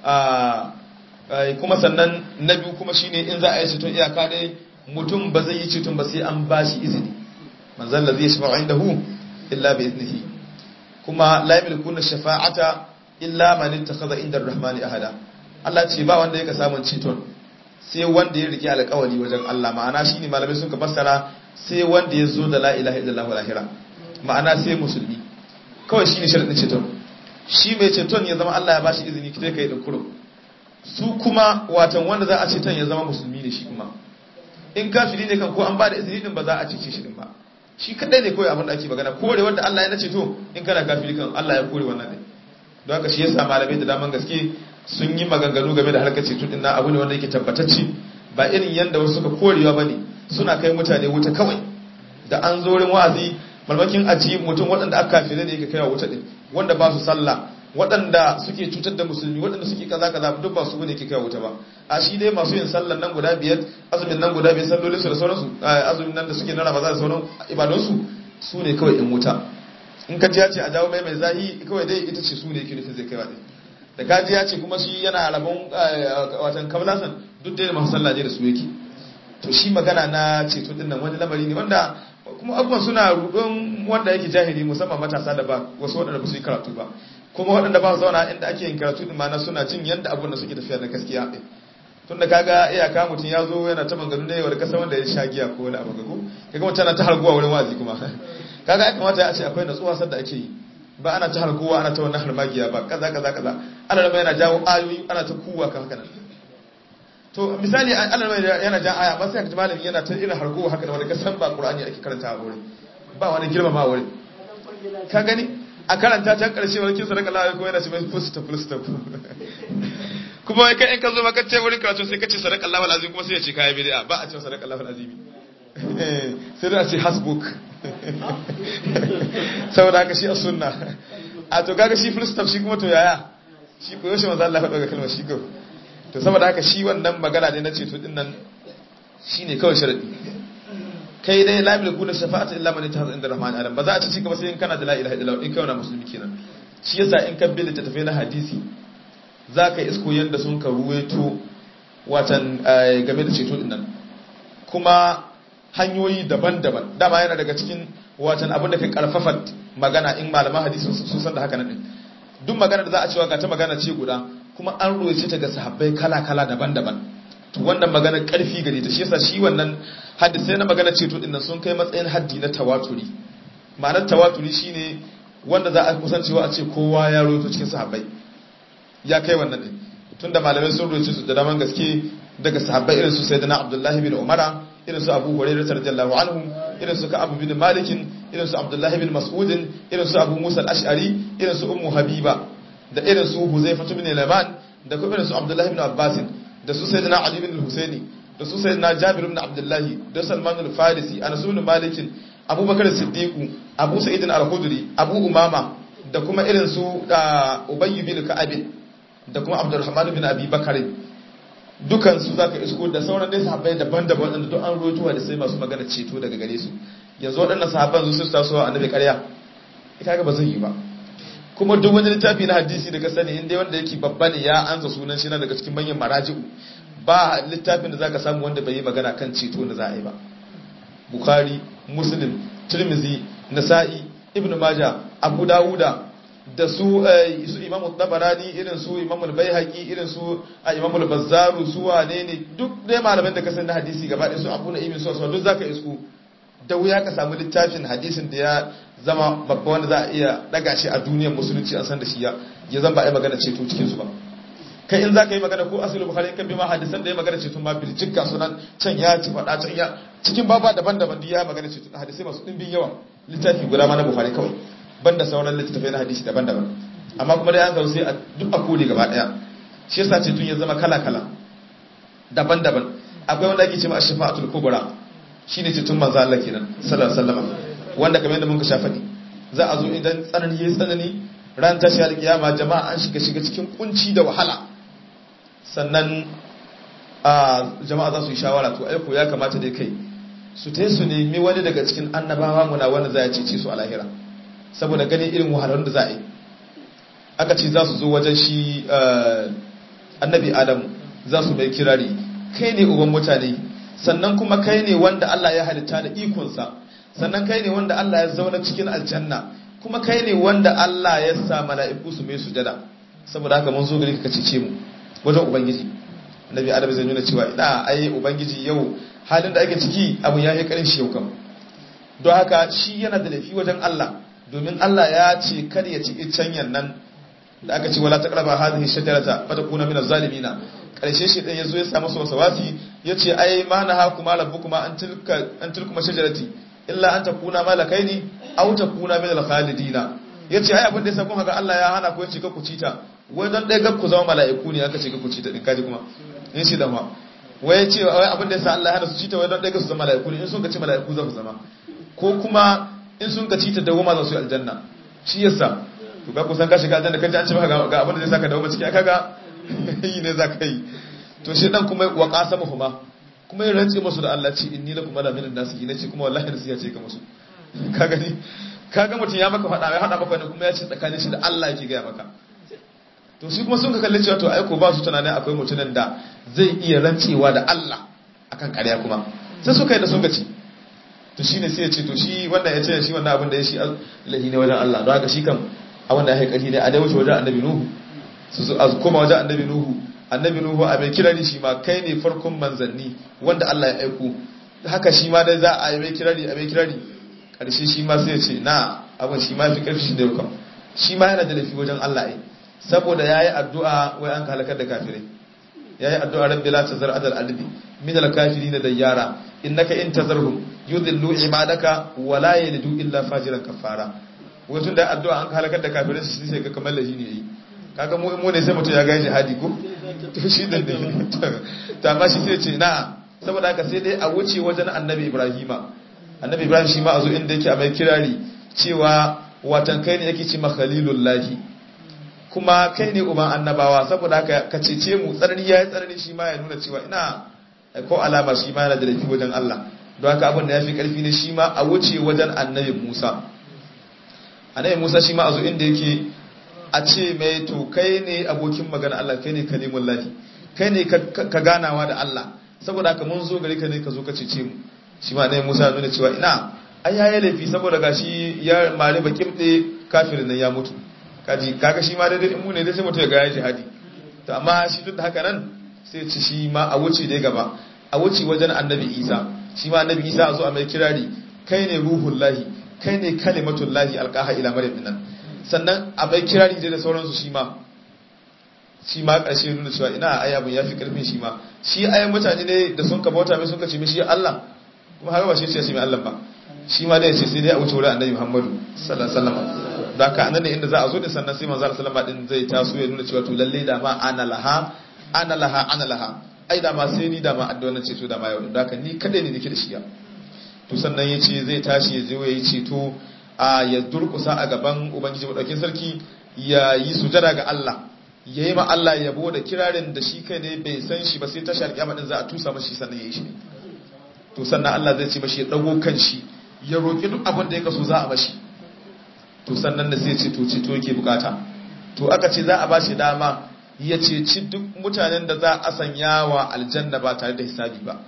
a kuma sannan na biyu kuma shine in za a yi ceton iyaka dai mutum ba zai yi ceton ba sai an ba shi izini manzan da zai shafa'a inda hu illa bi iznihi kuma la yamlikuna shafa'ata illa man ittakhadha inda ar-rahmani ahada Allah ce ba wanda yake samun ceton sai wanda ya rike alƙawari wajen Allah ma'ana shine malamai sun ka fassara sai wanda ya zo da la ilaha illallah lahira ma'ana sai musulmi kawai shine sharadin ceton shi mai ceton ya zama Allah ya bashi izini kite kai da kurum su kuma watan wanda za a ceton ya zama musulmi ne shi kuma in kafiri ne kan ko an ba da izini din ba za a cece shi din ba shi kadai ne kawai abin da ake magana kore wanda Allah ya nace to in kana kafiri kan Allah ya kore wannan din don haka shi yasa malamai da daman gaske sun yi maganganu game da harkar ceto din na abu ne wanda yake tabbatacce ba irin yanda wasu suka korewa bane suna kai mutane wuta kawai da an zo wurin wa'azi malmakin aji mutum waɗanda aka kafire ne yake kaiwa wuta din wanda ba su sallah waɗanda suke cutar da musulmi waɗanda suke kaza kaza duk ba su ne yake kaiwa wuta ba a shi dai masu yin sallan nan guda biyar azumin nan guda biyar sallolin su da sauransu azumin nan da suke na ramadan da sauran ibadunsu su ne kawai in wuta in ka ji ya ce a jawo mai mai zahi kawai dai ita ce su ne yake nufin zai kaiwa din da kaji ya ce kuma shi yana rabon watan kablasan duk da masu sallah da su yake to shi magana na ceto din nan wani lamari ne wanda kuma abubuwan suna rudon wanda yake jahili musamman matasa da ba wasu waɗanda ba su yi karatu ba kuma waɗanda ba su zauna inda ake yin karatu din mana suna jin yadda abun da suke tafiya na gaskiya ɗin tun da kaga iyaka mutum ya zo yana ta manganu ne wani kasa wanda ya sha giya ko wani abu gago kaga mutum yana ta harguwa wurin wazi kuma kaga ya kamata ya ce akwai natsuwa sadda ake yi ba ana ta harguwa ana ta wannan harmagiya ba kaza kaza kaza ana rama yana jawo ayoyi ana ta kuwa ka haka nan to misali Allah mai yana jan aya ba sai ka ji malami yana ta irin harko haka da wani kasan ba Qur'ani ake karanta a wurin ba wani girmama a wurin ka gani a karanta can karshe wani kin sadaka Allah ko yana ce mai full stop full stop kuma wai kai in ka zo maka ce wurin karatu sai ka ce sadaka Allah alazim kuma sai ya ce kai bid'a ba a ce sadaka Allah alazim sai da ce hasbuk saboda haka shi a sunna a to kaga shi full stop shi kuma to yaya shi ko yaushe manzo Allah ya faɗa kalmar shi ko to saboda haka shi wannan magana ne na ceto din nan shine kawai sharadi kai dai la yamliku na shafa'ata illa man yatahaza inda rahman adam ba za a ci ci gaba sai in kana da la ilaha illallah in kai wani musulmi kenan shi yasa in ka bi littattafai na hadisi zaka isko yanda sun ka ruwaito watan game da ceto din nan kuma hanyoyi daban-daban dama yana daga cikin watan abin da kai karfafa magana in malaman hadisi sun san da haka nan din duk magana da za a cewa ga ta magana ce guda kuma an roce ta ga sahabbai kala-kala daban-daban to wannan magana karfi gare ta shi yasa shi wannan hadisai na magana ceto din nan sun kai matsayin haddi na tawaturi ma'anar tawaturi shine wanda za a kusancewa a ce kowa ya roto cikin sahabbai ya kai wannan din tunda malamai sun roce su da daman gaske daga sahabbai irin su sayyidina abdullahi bin umara irin su abu hurairah radiyallahu anhu irin su ka'ab bin malik irin su abdullahi bin mas'ud irin su abu musa al-ash'ari irin su ummu habiba da irin su Huzaifa ibn Laman da kuma irin su Abdullah ibn Abbas da su Sayyidina Ali ibn Husaini da su Sayyidina Jabir ibn Abdullah da Salman al-Farisi Anas ibn Malik Abu Bakar Siddiq Abu Sa'id al-Khudri Abu Umama da kuma irin su Ubay ibn Ka'ab da kuma Abdurrahman ibn Abi Bakar dukan su zaka isko da sauran dai sahabbai daban-daban da duk an rotuwa da sai masu magana ceto daga gare su yanzu waɗannan sahabban su su taso annabi ƙarya ita ga ba zai yi ba kuma duk wani littafi na hadisi daga sani inda wanda yake babba ne ya ansa sunan shi na daga cikin manyan maraji'u ba littafin da zaka samu wanda bai yi magana kan ceto da za a yi ba bukhari muslim tirmizi nasa'i ibn majah abu dawuda da su su imam tabarani irin su imam al-baihaqi irin su imam al-bazzaru su wane ne duk dai malaman da ka sani na hadisi gaba ɗaya su abu na ibn sa'd duk zaka isku da wuya ka samu littafin hadisin da ya zama babba wanda za a iya daga shi a duniyar musulunci an san da shi ya zan ba a yi magana ceto cikin su ba kai in za ka yi magana ko asilu bukhari kan bi ma hadisan da ya magana ceto ma birjik ga sunan can ya ci faɗa can ya cikin baba daban-daban duk ya magana ceto hadisai masu dimbin yawa littafi guda ma na bukhari kawai banda sauran littattafai na hadisi daban-daban amma kuma da ya zo sai a duk a kodi gaba daya shi yasa ceton ya zama kala-kala daban-daban akwai wanda ake cewa ash-shafa'atul kubra shine ceton manzo Allah kenan sallallahu alaihi wasallam wanda kamar yadda mun ka shafa za a zo idan tsanani yayi tsanani ran tashi alkiyama jama'a an shiga shiga cikin kunci da wahala sannan a jama'a za su yi shawara to aiko ya kamata dai kai su tai su nemi wani daga cikin annabawa muna wanda za ya cece su a lahira saboda ganin irin wahalar da za a yi aka ce za su zo wajen shi annabi adamu za su mai kirari kai ne uban mutane sannan kuma kai ne wanda Allah ya halitta da ikonsa sannan kai ne wanda Allah ya zauna cikin aljanna kuma kai ne wanda Allah ya sa mala'iku su mai sujada saboda haka mun zo gari ka cece mu wajen ubangiji annabi adamu zai nuna cewa ina ai ubangiji yau halin da ake ciki abu ya yi karin shi yau kam don haka shi yana da laifi wajen Allah domin Allah ya ce kada ya ci iccen nan da aka ce wala taqraba hadhihi shajarata fatakuna min az-zalimina karshe shi dan yazo ya samu su wasawasi yace ai ma na hakuma rabbukuma an tilka an tilkuma shajarati illa an takuna malakaini aw takuna min al-khalidina yace ai abin da yasa kun haka Allah ya hana ku yace ka ku cita wai dan dai ga ku zama mala'iku ne aka ce ka ku cita din kaji kuma in shi da ma wai yace wai abin da yasa Allah ya hana su cita wai dan dai ga su zama mala'iku ne in sun ka ce mala'iku za su zama ko kuma in sun ka cita dawoma za su yi aljanna shi yasa to ka kusan ka shiga aljanna kaji an ce maka ga abin da zai saka dawo ciki aka ga yi ne zaka yi to shi dan kuma wa qasamuhuma kuma ya rantse musu da Allah ce inni lakum ala min nasi ne ce kuma wallahi da ya ce ka musu ka gani kaga mutun ya maka fada ya hada maka ne kuma ya ce tsakanin shi da Allah yake ga maka to shi kuma sun ka kalle cewa to aiko ba su tunanin akwai mutumin da zai iya rantsewa da Allah akan ƙarya kuma sai suka yi da sun gaci to shine sai ya ce to shi wannan ya ce shi wannan abin da ya shi lahi ne wajen Allah don haka shi kan a wanda ya haikali ne a dai wuce wajen annabi nuhu su a koma wajen annabi nuhu annabi nuhu a mai kirari shi ma kai ne farkon manzanni wanda Allah ya aiko haka shi ma dai za a yi mai kirari a mai kirari karshe shi ma sai ya ce na abin shi ma fi karfi shi da yau shi ma yana da laifi wajen Allah ai saboda ya yi addu'a wai an halakar da kafirai ya yi addu'a rabbi la tazar adal albi min al kafirin da yara innaka in tazarhum yudillu ibadaka wa la yalidu illa fajiran kafara wato da addu'a an halakar da kafirai shi sai ga kamar lahi ne yi kaga mu mu ne sai mutum ya ga jihadi ko to shi da ne to amma shi sai ce na saboda haka sai dai a wuce wajen annabi ibrahima annabi ibrahim shi ma a zo inda yake a mai kirari cewa watan kai ne yake ce ma khalilullahi kuma kai ne uban annabawa saboda haka ka cece mu tsarni ya yi tsarni shi ma ya nuna cewa ina ko alama shi ma yana da laifi wajen Allah don haka abin da ya fi karfi ne shi ma a wuce wajen annabi Musa annabi Musa shi ma a zo inda yake a ce mai to kai ne abokin magana Allah kai ne kalimullahi kai ne ka ganawa da Allah saboda haka mun zo gari ka ne ka zo ka cece mu shi ma annabi Musa nuna cewa ina ai ya yi laifi saboda gashi ya mare bakin ɗe kafirin nan ya mutu kaji kaga shi ma daidai in mu ne dai sai mutu ya ga ya jihadi to amma shi duk da haka nan sai ci shi ma a wuce dai gaba a wuce wajen annabi Isa shi ma annabi Isa a zo a mai kirari kai ne ruhullahi kai ne kalimatullahi alqaha ila maryam nan sannan a mai kirari dai da sauransu shi ma shi ma ƙarshe nuna cewa ina ai abun yafi karfin shi ma shi ayan mutane ne da sun ka bauta mai sun ka ce mishi Allah kuma haka ba shi ce shi mai Allah ba shi ma dai ce sai dai a wuce wurin annabi Muhammadu sallallahu alaihi wasallam da haka anan ne inda za a zo da sannan sai manzo sallallahu alaihi wasallam din zai taso ya nuna cewa to lalle da ma ana laha ana laha ana laha ai da ma sai ni da ma addu'a nan ceto da ma yau da haka ni kadai ne nake da shi ya to sannan yace zai tashi ya je ya yi ceto a ya durkusa a gaban ubangiji madaukin sarki ya yi sujada ga Allah ya yi ma Allah yabo da kirarin da shi kai ne bai san shi ba sai tashi alƙiyama din za a tusa mashi sannan ya yi shi to sannan Allah zai ce mashi ya dago kan shi ya roki duk abin da ya kaso za a mashi to sannan da sai ce to ceto yake bukata to aka ce za a bashi dama ya ceci duk mutanen da za a sanya wa aljanna ba tare da hisabi ba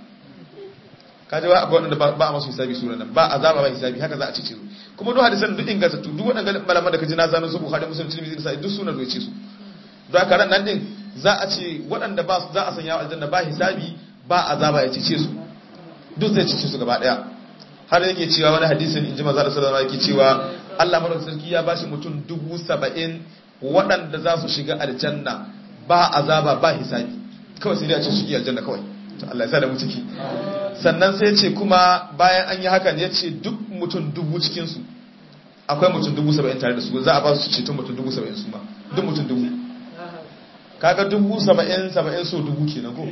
kaje ba akwai wanda ba a masu hisabi sura nan ba azaba ba hisabi haka za a cece su kuma duk hadisan duk ingantattu duk waɗannan malaman da kaji na zanu su Bukhari Muslim Tirmidhi da duk sunan roce su don haka ran nan din za a ce waɗanda ba za a sanya wa aljanna ba hisabi ba azaba ya cece su duk zai cece su gaba daya har yake cewa wani hadisin inji manzo Allah sallallahu alaihi wasallam yake cewa Allah madaukakin sarki ya bashi mutum dubu saba'in waɗanda za su shiga aljanna ba azaba ba hisabi kawai sai dai a ce su yi aljanna kawai to Allah ya sa da mu ciki sannan sai ce kuma bayan an yi hakan ya ce duk mutum dubu cikinsu akwai mutum dubu saba'in tare da su za a ba su ceton mutum dubu saba'in su ma duk mutum dubu kaga dubu saba'in saba'in so dubu kenan ko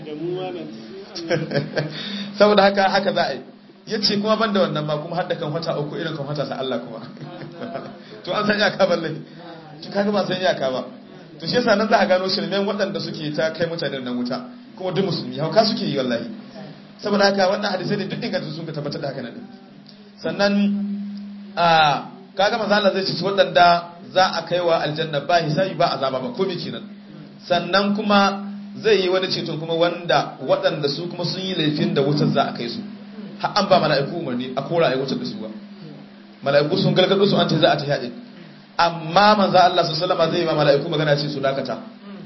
saboda haka haka za a yi ya ce kuma ban da wannan ma kuma hadda kan wata uku irin kan wata sa Allah kuma to an san iyaka balle to kaga ba san iyaka ba to shi yasa nan za a gano shirmen waɗanda suke ta kai mutane nan wuta kuma duk musulmi hauka suke yi wallahi saboda haka wannan hadisai ne duk inganta sun ka tabbatar da haka nan sannan a kaga manzo Allah zai ci waɗanda za a kaiwa aljanna ba hisabi ba azaba ba komai kenan sannan kuma zai yi wani ceton kuma wanda waɗanda su kuma sun yi laifin da wutar za a kai su har an ba mala'iku umarni a kora a yi wutar da su ba mala'iku sun gargaɗo su an ce za a ta yaɗin amma manzo Allah su salama zai yi ma mala'iku magana ce su dakata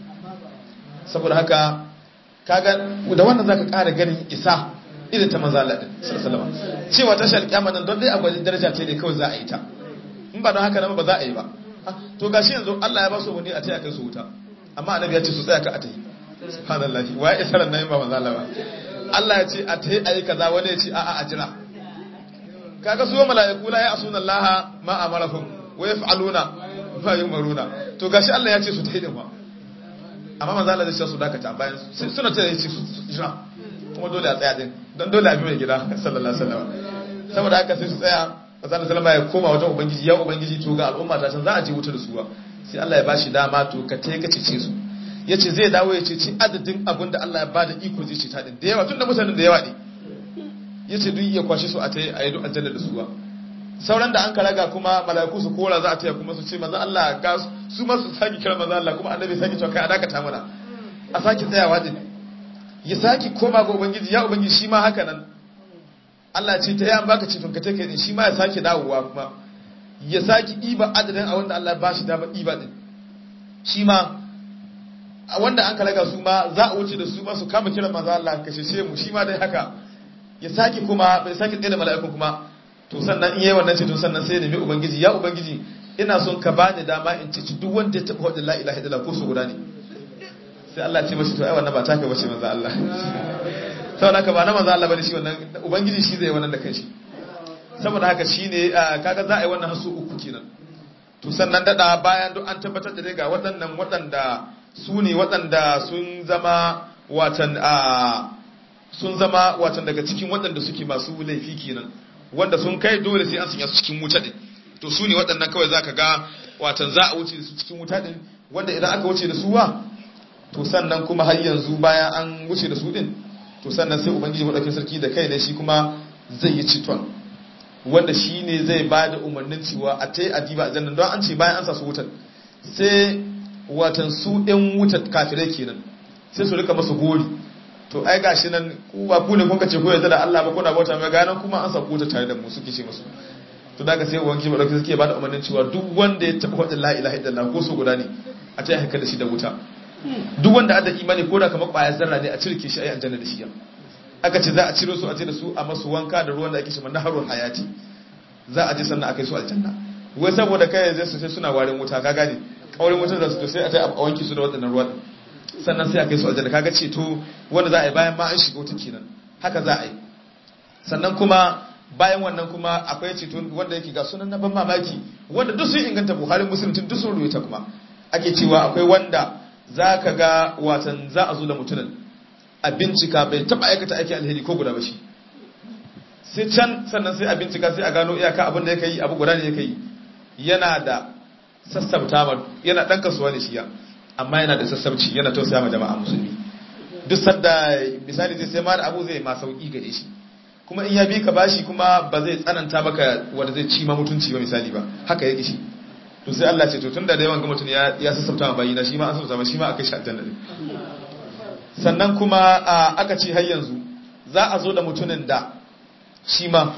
saboda haka kaga da wannan zaka ƙara ganin isa irin ta manzo Allah din sallallahu cewa ta shal kiyama nan don dai akwai daraja ce ne kawai za a yi ta in ba don haka nan ba za a yi ba to gashi yanzu Allah ya ba su wani a ce a kai su wuta amma annabi ya ce su tsaya ka a tayi subhanallahi wa ya sanar nan ba manzo Allah ba Allah ya ce a tayi ayi kaza wani ya ce a a a jira kaga su mala'iku la ya asuna Allah ma amarahum wa yaf'aluna ma yumaruna to gashi Allah ya ce su tayi din ba amma manzo Allah zai ce su dakata bayan suna ta ce su jira kuma dole a tsaya din don dole a bi mai gida sallallahu alaihi wasallam saboda haka sai su tsaya manzo Allah sallama ya koma wajen ubangiji ya ubangiji to ga al'umma ta can za a je wuta da su ba sai Allah ya bashi dama to ka tai ka cece su yace zai dawo ya cece adadin abin da Allah ya bada iko zai ceta din da yawa tunda mutanen da yawa ne yace duk iya kwashe su a tai a yi duk aljanna da su ba sauran da an karaga kuma mala'iku su kora za a taya kuma su ce maza Allah ga su ma su saki kira maza Allah kuma annabi saki cewa kai a dakata mana a saki tsayawa din ya saki koma ga ubangiji ya ubangiji shi ma haka nan Allah ce ta yan baka cikin ka take din shi ma ya saki dawowa kuma ya saki iba adadin a wanda Allah ba shi dama iba din shi ma a wanda an karaga su ma za a wuce da su ma su kama kiran maza Allah ka sheshe mu shi ma dai haka ya saki kuma bai saki tsaye da mala'ikun kuma to sannan in yayi wannan ceto sannan sai ya nemi ubangiji ya ubangiji ina son ka bani dama in ci duk wanda ya taba wadda la ilaha illallah ko su guda ne sai Allah ce mashi to ai wannan ba taka bace manzo Allah saboda haka ba na manzo Allah bane shi wannan ubangiji shi zai wannan da kanshi saboda haka shine kaga za a yi wannan hasu uku kenan to sannan dada bayan duk an tabbatar da ga waɗannan waɗanda su ne waɗanda sun zama watan sun zama watan daga cikin waɗanda suke masu laifi kenan wanda sun kai dole sai an sanya su cikin wuta din to su ne waɗannan kawai za ka ga watan za a wuce da su cikin wuta din wanda idan aka wuce da su wa to sannan kuma har yanzu bayan an wuce da su din to sannan sai ubangiji madaukakin sarki da kai ne shi kuma zai yi citon wanda shi ne zai ba da umarnin cewa a ta yi adiba a jannan don an ce bayan an sa su wutar sai watan su ɗin wutar kafirai kenan sai su rika masa gori to ai gashi nan ku ba ku ne kun kace ko yarda da Allah ba kuna bauta mai ganan kuma an sako ta tare da mu suke ce musu to daga sai wanki ba dauke suke bada umarnin cewa duk wanda ya taba wadin la ilaha illallah ko so guda ne a ta haka da shi da wuta duk wanda ada imani ko da kamar kwayar zarra ne a cirke shi ayi aljanna da shi aka ce za a ciro su a ce da su a masu wanka da ruwan da ake shi naharul hayati za a je sannan a kai su aljanna wai saboda kai zai su sai suna warin wuta ka gane kaurin wutar da su to sai a ta a wanki su da wadannan ruwan sannan sai a kai su aljanna kaga ceto wanda za a yi bayan ma an shiga wuta kenan haka za a yi sannan kuma bayan wannan kuma akwai ceto wanda yake ga sunan na ban mamaki wanda duk sun inganta buhari musulunci duk sun rubuta kuma ake cewa akwai wanda za ka ga watan za a zo da mutumin a bincika bai taba aikata aiki alheri ko guda ba shi sai can sannan sai a bincika sai a gano iyaka abin da yake yi abu guda ne yake yi yana da sassabta ma yana dan kasuwa ne shi ya amma yana da sassabci yana tausaya ma jama'a musulmi duk sadda misali zai sai ma da abu zai ma sauki gare shi kuma in ya bi ka bashi kuma ba zai tsananta maka wanda zai ci ma mutunci ba misali ba haka yake shi to sai Allah ce to tunda da yawan ga mutum ya ya sassabta ma bayina shi ma an sassabta ma shi ma akai shi aljanna ne sannan kuma aka ce har yanzu za a zo da mutumin da shi ma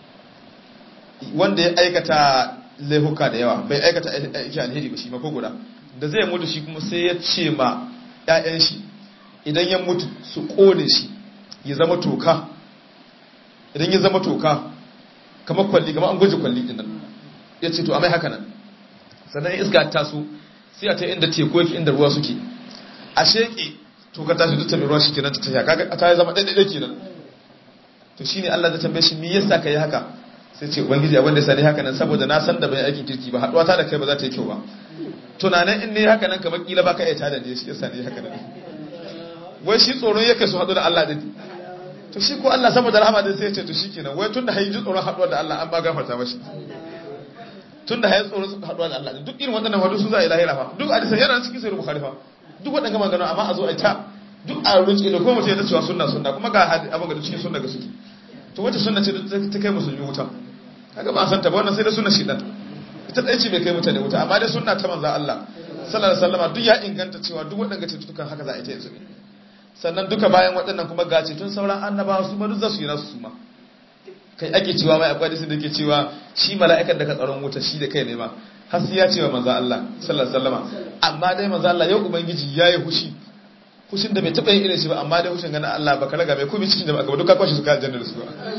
wanda ya aikata laihuka da yawa bai aikata aiki alheri ba shi ma ko guda da zai mutu shi kuma sai ya ce ma ‘ya'yan shi idan ya mutu su ƙone shi ya zama toka idan ya zama toka kamar kwalli kamar an gwaje kwalli ɗin nan ya ce to a mai haka nan sannan iska ta so sai a ta inda teku yake inda ruwa suke a sheƙe toka ta shi duk ta mai ruwa shi kenan ta tafiya kaga ta yi zama ɗaiɗaiɗai kenan to shine Allah zai tambaye shi me yasa kai haka sai ce ubangiji abin da sani haka nan saboda na san da bai aikin kirki ba haduwa ta da kai ba za ta yi kyau ba tunanin in ne haka nan kamar kila baka iya tada ne shi yasa ne haka nan wai shi tsoron yake su hadu da Allah din to shi ko Allah saboda rahama din sai ya ce to shikenan wai tunda hayi ji tsoron haduwa da Allah an ba gafarta mashi tunda hayi tsoron haduwa da Allah din duk irin waɗannan wadu su za a yi lahira fa duk hadisi yana cikin sai bukhari fa duk waɗannan magana amma a zo a ta duk a rinci da kuma mutum ya ta cewa sunna sunna kuma ga abin ga cikin sunna ga suke to wace sunna ce ta kai musulmi wuta kaga ba san ta ba wannan sai da sunna shi dan ita dai ce bai kai mutane wuta amma dai sunna ta manzo Allah sallallahu alaihi wasallam duk ya inganta cewa duk waɗanda cututtukan haka za a yi ta yanzu sannan duka bayan waɗannan kuma gace tun sauran annabawa su ma duk za su yi nasu su ma kai ake cewa mai akwai hadisi da ke cewa shi mala'ikan da ka tsaron wuta shi da kai ne ma har sai ya ce wa manzo Allah sallallahu alaihi wasallam amma dai manzo Allah yau ubangiji yayi hushi hushin da bai taba yin irin shi ba amma dai hushin ganin Allah baka raga mai komai cikin jama'a ba duka kwashi su ka aljanna da su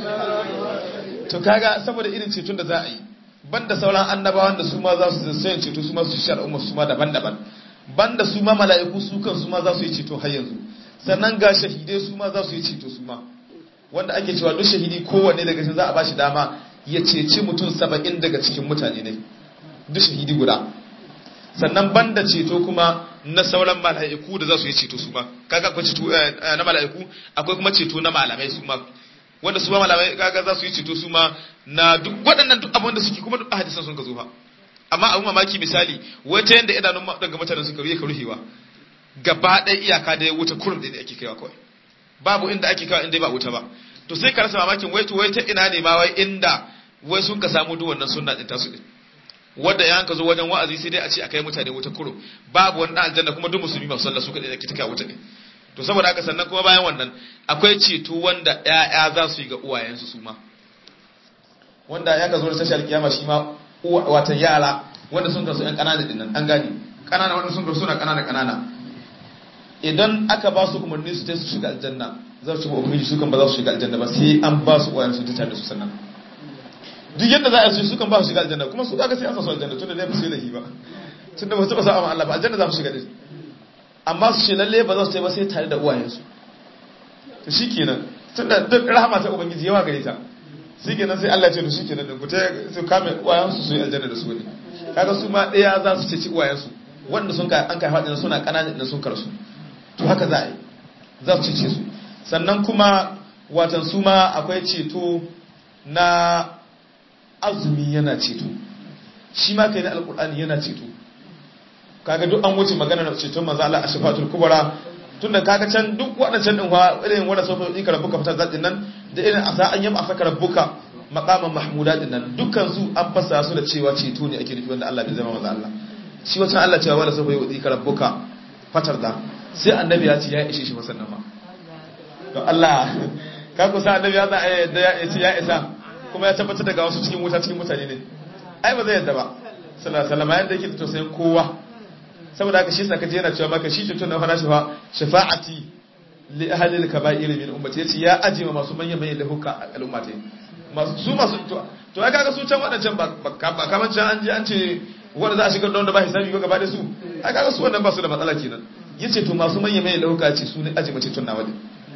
to kaga saboda irin ceton da za a yi banda sauran annabawan da su ma za su sayin ceto su ma su shi al'umma su ma daban-daban banda su ma mala'iku su kan su ma za su yi ceto har yanzu sannan ga shahidai su ma za su yi ceto su ma wanda ake cewa duk shahidi kowanne daga cikin za a bashi dama ya ceci mutum saba'in daga cikin mutane ne duk shahidi guda sannan banda ceto kuma na sauran mala'iku da za su yi ceto su ma kaga akwai ceto na mala'iku akwai kuma ceto na malamai su ma wanda su ma malamai kaga za su yi ceto su ma na duk waɗannan duk abin da suke kuma duk hadisan sun ka zo fa amma abin mamaki misali wata yanda idanun daga mutanen suka ruye ka ruhewa gaba ɗaya iyaka da ya wuta kurum da ake kaiwa kawai babu inda ake kaiwa inda ba wuta ba to sai ka rasa mamakin wai to wai ta ina ne ma wai inda wai sun ka samu duk wannan sunna din tasu din wanda ya ka zo wajen wa'azi sai dai a ce a kai mutane wuta kurum babu wani aljanna kuma duk musulmi masu sallah su kadai da ke taka wuta ne to saboda haka sannan kuma bayan wannan akwai ceto wanda ƴaƴa za su yi ga uwayensu su ma wanda ya ka zo da tashar kiyama shi ma watan yara wanda sun kasu ƴan ƙanana din nan an gane ƙanana wanda sun kasu suna ƙanana ƙanana idan aka ba su umarni su ta su shiga aljanna za su ci ubangiji su kan ba za su shiga aljanna ba sai an ba su uwayensu ta tare da su sannan duk yadda za a yi su kan ba su shiga aljanna kuma su kaga sai an sa su aljanna tunda dai ba su yi lahi ba tunda ba su ba sa'a Allah ba aljanna za su shiga din amma su ce lalle ba za su yi ba sai tare da uwayensu to shikenan tunda duk rahama ta ubangiji yawa gare ta shikenan sai Allah ya ce to shikenan din ku ta su kame uwayensu su yi aljanna da su ne kaga su ma daya za su ce ci uwayensu wanda sun kai an kai hadin suna kanana din sun karsu to haka za a yi za su cece su sannan kuma watan su ma akwai ceto na azumi yana ceto shi ma kai na alkur'ani yana ceto kaga duk an wuce magana na ceton manzo Allah ashafatul kubra tunda kaga can duk waɗancan din wa irin wanda sofa in ka rabbuka fata zadin nan da irin asa an yaba asaka rabbuka maqaman mahmuda din nan dukkan su an fasa su da cewa ceto ne ake nufi wanda Allah bai zama manzo Allah shi wancan Allah cewa wala sofa yudi ka rabbuka fatar da sai annabi ya ce ya ishe shi masannan ma don Allah ka kusa annabi ya za a yadda ya ce ya isa kuma ya tabbatar daga wasu cikin wuta cikin mutane ne ai ba zai yadda ba sallallahu alaihi wasallam yadda yake da tausayin kowa saboda haka shi saka je yana cewa maka shi tutun na fara shafa shafa'ati li ahli al-kaba'ir min ummati yace ya aje ma masu manyan manyan lahuka a al'ummati masu su masu to to ai kaga su can wadancan ba ba kaman can an je an ce wanda za a shigar da wanda ba hisabi ba gaba da su ai kaga su wannan ba su da matsala kenan yace to masu manyan manyan lahuka ce su ne aje mace tunna wadi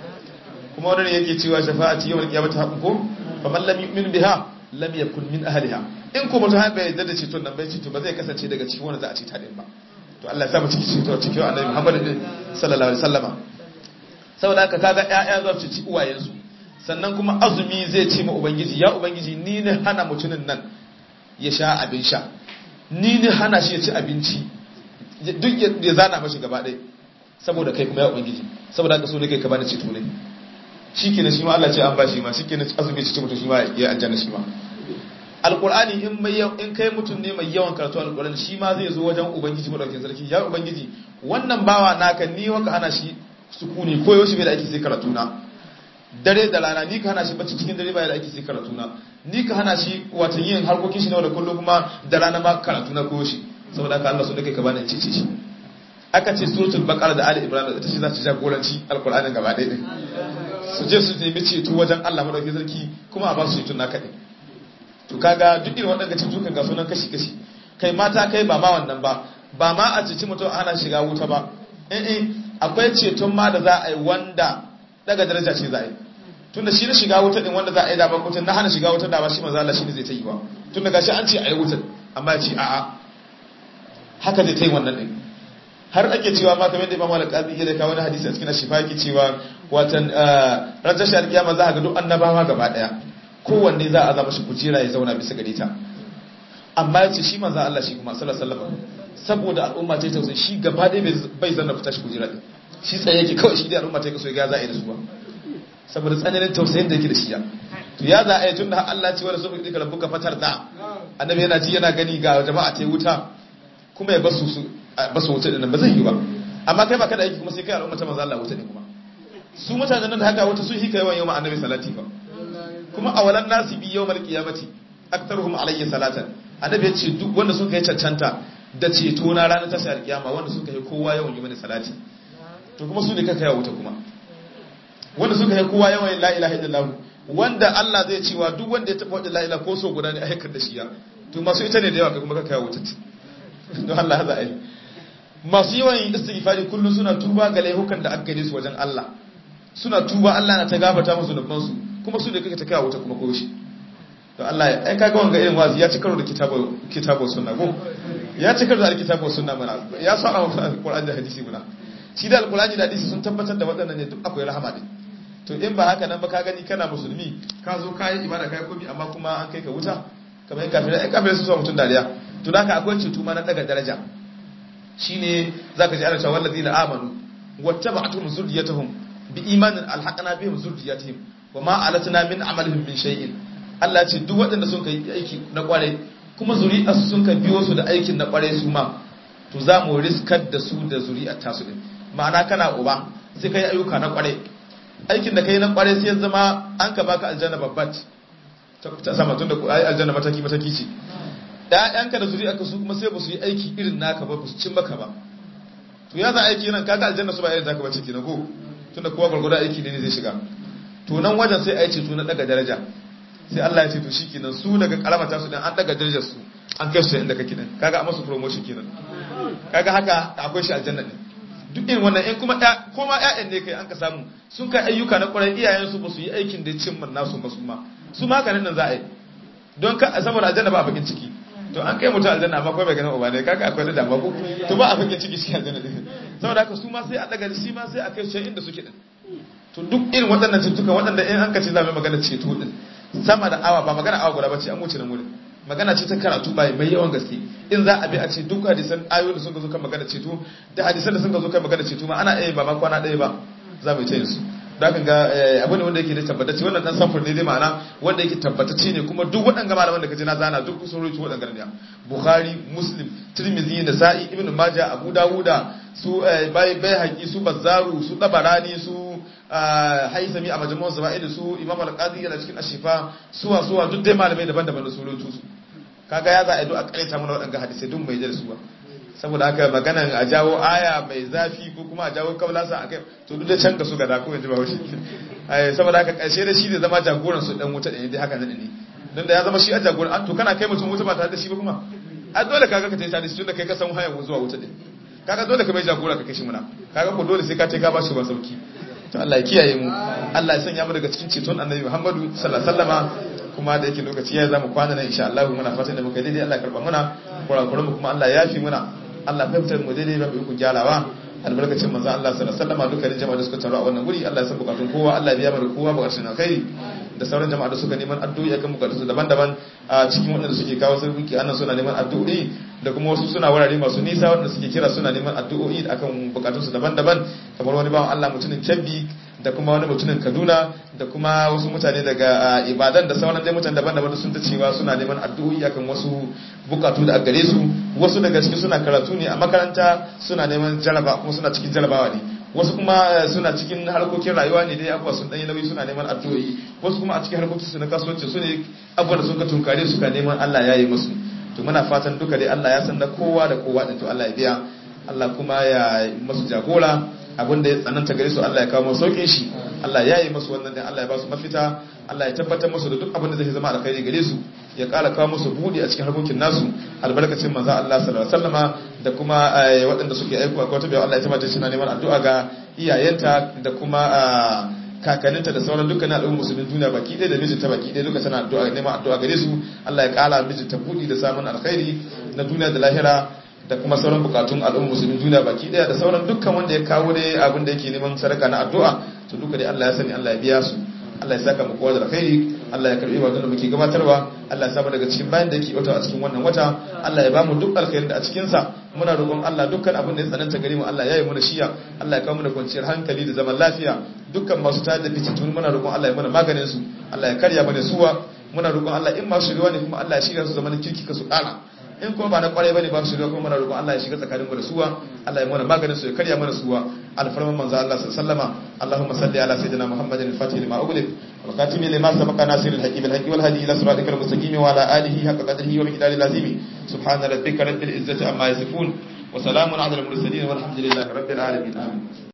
kuma wannan yake cewa shafa'ati yawmal qiyamati haqqun ko fa man lam yu'min biha lam yakun min ahliha in ko mutum bai yarda da ceton nan bai ce to ba zai kasance daga cikin wanda za a ce ta din ba to Allah ya sa mu cikin ceto cikin annabi Muhammad sallallahu alaihi wasallama saboda haka kaga ƴaƴa za su ci uwayensu sannan kuma azumi zai ce ma ubangiji ya ubangiji ni ne hana mutumin nan ya sha abin sha ni ne hana shi ya ci abinci duk ya zana mashi gaba ɗaya saboda kai kuma ya ubangiji saboda haka so ne kai ka bani ceto ne shikenan shi ma Allah ce an bashi ma shikenan azumi ci mutum shi ma ya aljanna shi ma alqur'ani in mai in kai mutum ne mai yawan karatu alqur'ani shi ma zai zo wajen ubangiji madaukakin sarki ya ubangiji wannan bawa naka ni waka hana shi sukuni ko yaushe bai da ake sai karatu na dare da rana ni ka hana shi bacci cikin dare bai da ake sai karatu na ni ka hana shi wato yin harkokin shi na da kullum kuma da rana ma karatu na ko shi saboda haka Allah so nake ka bani cece shi aka ce suratul baqara da ali ibrahim ita ce za ta jagoranci alqur'anin gaba ɗaya din su je su nemi ceto wajen Allah madaukakin sarki kuma a ba su ceton naka din to kaga duk irin waɗanda cutukan ga sunan kashi kashi kai mata kai ba ma wannan ba ba ma a cici mutum ana shiga wuta ba eh akwai ceton ma da za a yi wanda daga daraja ce za a yi tunda shi na shiga wuta din wanda za a yi dama wutan na hana shiga wutar dama shi manzo Allah shine zai ta yi wa tunda gashi an ce a yi wutar amma ya ce a'a haka zai ta yi wannan din har ake cewa ma kamar da Imam Al-Qadi ya da wani hadisi a cikin Shifa yake cewa watan ranar shi alkiyama za a ga duk annabawa gaba daya kowanne za a zama shi kujera ya zauna bisa gare ta amma ya ce shi manzo Allah shi kuma sallallahu alaihi wasallam saboda al'umma ta tausayi shi gaba ɗaya bai zanna fita shi kujera din shi tsaye yake kawai shi da al'umma ta kaso ya za a yi da su ba saboda tsananin tausayin da yake da shi ya to ya za a yi tun da Allah ce wanda suka dika rabbuka fatar da annabi yana ji yana gani ga jama'a ta wuta kuma ya basu su basu wuta din ba zai yi ba amma kai ba kada aiki kuma sai kai al'umma ta manzo Allah wuta ne kuma su mutanen nan da haka wuta sun hika yawan yawan annabi salati ba kuma awalan nasi bi yawmal qiyamati aktaruhum alayya salatan annabi ya ce duk wanda suka yi cancanta da ceto na ranar tashar kiyama wanda suka yi kowa yawan yi mani salati to kuma su ne kaka yawa wuta kuma wanda suka yi kowa yawan la ilaha illallah wanda Allah zai cewa duk wanda ya taba wadda la ilaha ko so guda ne aikar da shi ya to masu ita ne da yawa kai kuma kaka yawa wuta don Allah za a yi masu yawan yin istighfari kullum suna tuba ga laihukan da aka gane su wajen Allah suna tuba Allah na ta gafarta musu nufan su kuma su ne kake ta kawo wuta kuma ko shi don Allah ya ai kaga wanga irin wazi ya ci karo da kitabu kitabu sunna ko ya ci karo da alkitabu sunna mana ya sa alqur'ani da hadisi muna shi da alqur'ani da hadisi sun tabbatar da waɗannan ne duk akwai rahama din to in ba haka nan ba ka gani kana musulmi ka zo ka yi ibada kai komi amma kuma an kai ka wuta kamar yin kafirai ai kafirai su so mutum dariya to da haka akwai ceto ma na daga daraja shine zaka ji ana cewa wallazina amanu wattaba'atuhum zurriyatuhum bi imanin alhaqna bihim zurriyatihim wama alatna min amalihim min shay'in Allah ce duk waɗanda sun kai aiki na kware kuma zuri'arsu sun ka biyo su da aikin na kware su ma to za mu riskar da su da zuri'ar tasu din ma'ana kana uba sai kai ayyuka na kware aikin da kai na kware sai ya zama an ka baka aljanna babbat ta sama tun da ai aljanna mataki mataki ce ƴaƴanka da zuri'arka su kuma sai ba su yi aiki irin naka ba ba su cin maka ba to ya za aiki nan kaga aljanna su ba irin zaka bace kenan ko tunda kowa gurgurda aiki ne zai shiga to nan wajen sai ai ceto na daga daraja sai Allah ya ce to shikenan su daga karamata su dan an daga darajar su an kai su inda kake din kaga a masu promotion kenan kaga haka akwai shi aljanna ne duk irin wannan in kuma ko ma ƴaƴan ne kai an ka samu sun kai ayyuka na ƙwarai iyayen su ba su yi aikin da cin man nasu ba su ma su ma kanin nan za a yi don ka saboda aljanna ba a bakin ciki to an kai mutum aljanna amma kai bai ganin uba ne kaga akwai da dama ko to ba a bakin ciki shi aljanna din saboda haka su ma sai a daga shi ma sai a kai shi inda suke din to duk irin waɗannan cutuka waɗanda in an ka ce za mu magana ceto din sama da awa ba magana awa guda bace an wuce nan wurin magana ce ta karatu bai mai yawan gaske in za a bi a ce duk hadisan ayoyin da sun zo kan magana ceto da hadisan da sun zo kan magana ceto ma ana iya ba ma kwana ɗaya ba za mu yi ta yin su da kan ga abu ne wanda yake da tabbatacce wannan dan samfur ne dai ma'ana wanda yake tabbatacce ne kuma duk waɗanga malaman da kaje na zana duk sun rubuta waɗanga ne bukhari muslim tirmidhi nasa'i ibnu majah abu dawuda su bai bai haƙi su bazzaru su dabarani su haisami a majmu'un zama'il su imam al-qadi yana cikin ashifa suwa suwa duk dai malamai daban-daban da su rubutu su kaga ya za a yi duk a karanta mana waɗanga hadisai duk mai da su ba saboda haka maganan a jawo aya mai zafi ko kuma a jawo kaulasa a kai to duk da can ka su gada ko yanzu ba wuce saboda haka ƙarshe da shi ne zama jagoran su dan wuta ɗaya dai haka nan ne don da ya zama shi a jagoran to kana kai mutum wuta ba tare da shi ba kuma a dole kaga ka tayi shi tun da kai ka san hanyar zuwa wuta ɗin kaga dole ka mai jagora ka kai shi muna kaga ko dole sai ka ce ka ba shi ba sauki to Allah ya kiyaye mu Allah ya sanya mu daga cikin ceton Annabi Muhammadu sallallahu alaihi wasallama kuma da yake lokaci ya zama kwana nan insha Allah muna fatan da muka daidai Allah ya karba muna kurakuran mu kuma Allah ya yafi muna Allah fahimtar mu daidai ba mu ku gyarawa albarkacin manzo Allah sallallahu alaihi wasallam dukkanin jama'a da suka taru a wannan wuri Allah ya san bukatun kowa Allah ya biya mana kowa bukatun alkhairi da sauran jama'a da suka neman addu'o'i akan bukatun su daban-daban a cikin waɗanda suke kawo sarki annan suna neman addu'o'i da kuma wasu suna wurare masu nisa waɗanda suke kira suna neman addu'o'i akan bukatun su daban-daban kamar wani bawan Allah mutumin Kebbi da kuma wani mutumin Kaduna da kuma wasu mutane daga Ibadan da sauran dai mutane daban-daban sun ta cewa suna neman addu'o'i akan wasu bukatu da a gare su wasu daga cikin suna karatu ne a makaranta suna neman jaraba kuma suna cikin jarabawa ne wasu kuma suna cikin harkokin rayuwa ne dai abuwa sun danyi nauyi suna neman addu'o'i wasu kuma a cikin harkokin su na kasuwanci su ne abubuwan da sun ka tunkare su ka neman Allah ya yi musu to muna fatan duka dai Allah ya san da kowa da kowa din to Allah ya biya Allah kuma ya masu jagora abin da ya tsananta gare su Allah ya kawo masu sauƙin shi Allah ya yi masu wannan din Allah ya ba su mafita Allah ya tabbatar musu da duk abin da zai zama alkhairi gare su ya ƙara kawo musu buɗe a cikin harkokin nasu albarkacin manzo Allah sallallahu alaihi wasallama da kuma waɗanda suke aiko a kwata bayan Allah ya tabbata shi na neman addu'a ga iyayenta da kuma kakanninta da sauran dukkanin al'ummar musulmin duniya baki ɗaya da mijinta baki ɗaya duka tana addu'a neman addu'a gare su Allah ya kala mijinta buɗi da samun alkhairi na duniya da lahira da kuma sauran bukatun al'ummar musulmin duniya baki ɗaya da sauran dukkan wanda ya kawo dai abin da yake neman sadaka na addu'a to duka dai Allah ya sani Allah ya biya su Allah ya saka mu kowa da alkhairi Allah ya karbi ibadun da muke gabatarwa Allah ya saba daga cikin bayan da yake wata a cikin wannan wata Allah ya bamu duk alkhairin da a cikin sa muna roƙon Allah dukkan abin da ya tsananta gare mu Allah ya yi mana shiya Allah ya kawo mana kwanciyar hankali da zaman lafiya dukkan masu tayar da fitintun muna roƙon Allah ya mana maganin su Allah ya karya mana suwa muna roƙon Allah in masu shirwa ne kuma Allah ya shirya su zaman kirki ka su ƙara in kuma ba na kwarai bane ba su shirya kuma muna roƙon Allah ya shiga tsakanin mu da suwa Allah ya mana maganin su ya karya mana suwa alfarman manzo Allah sallallahu alaihi wasallama Allahumma salli ala sayyidina Muhammadin al-fatih lima ughliq wal khatimi lima sabaqa nasiril haqqi bil haqqi wal hadi ila siratikal mustaqim wa ala alihi haqqa qadrihi wa miqdaril azim subhana rabbika rabbil izzati amma yasifun wa salamun ala al mursalin walhamdulillahi rabbil alamin amin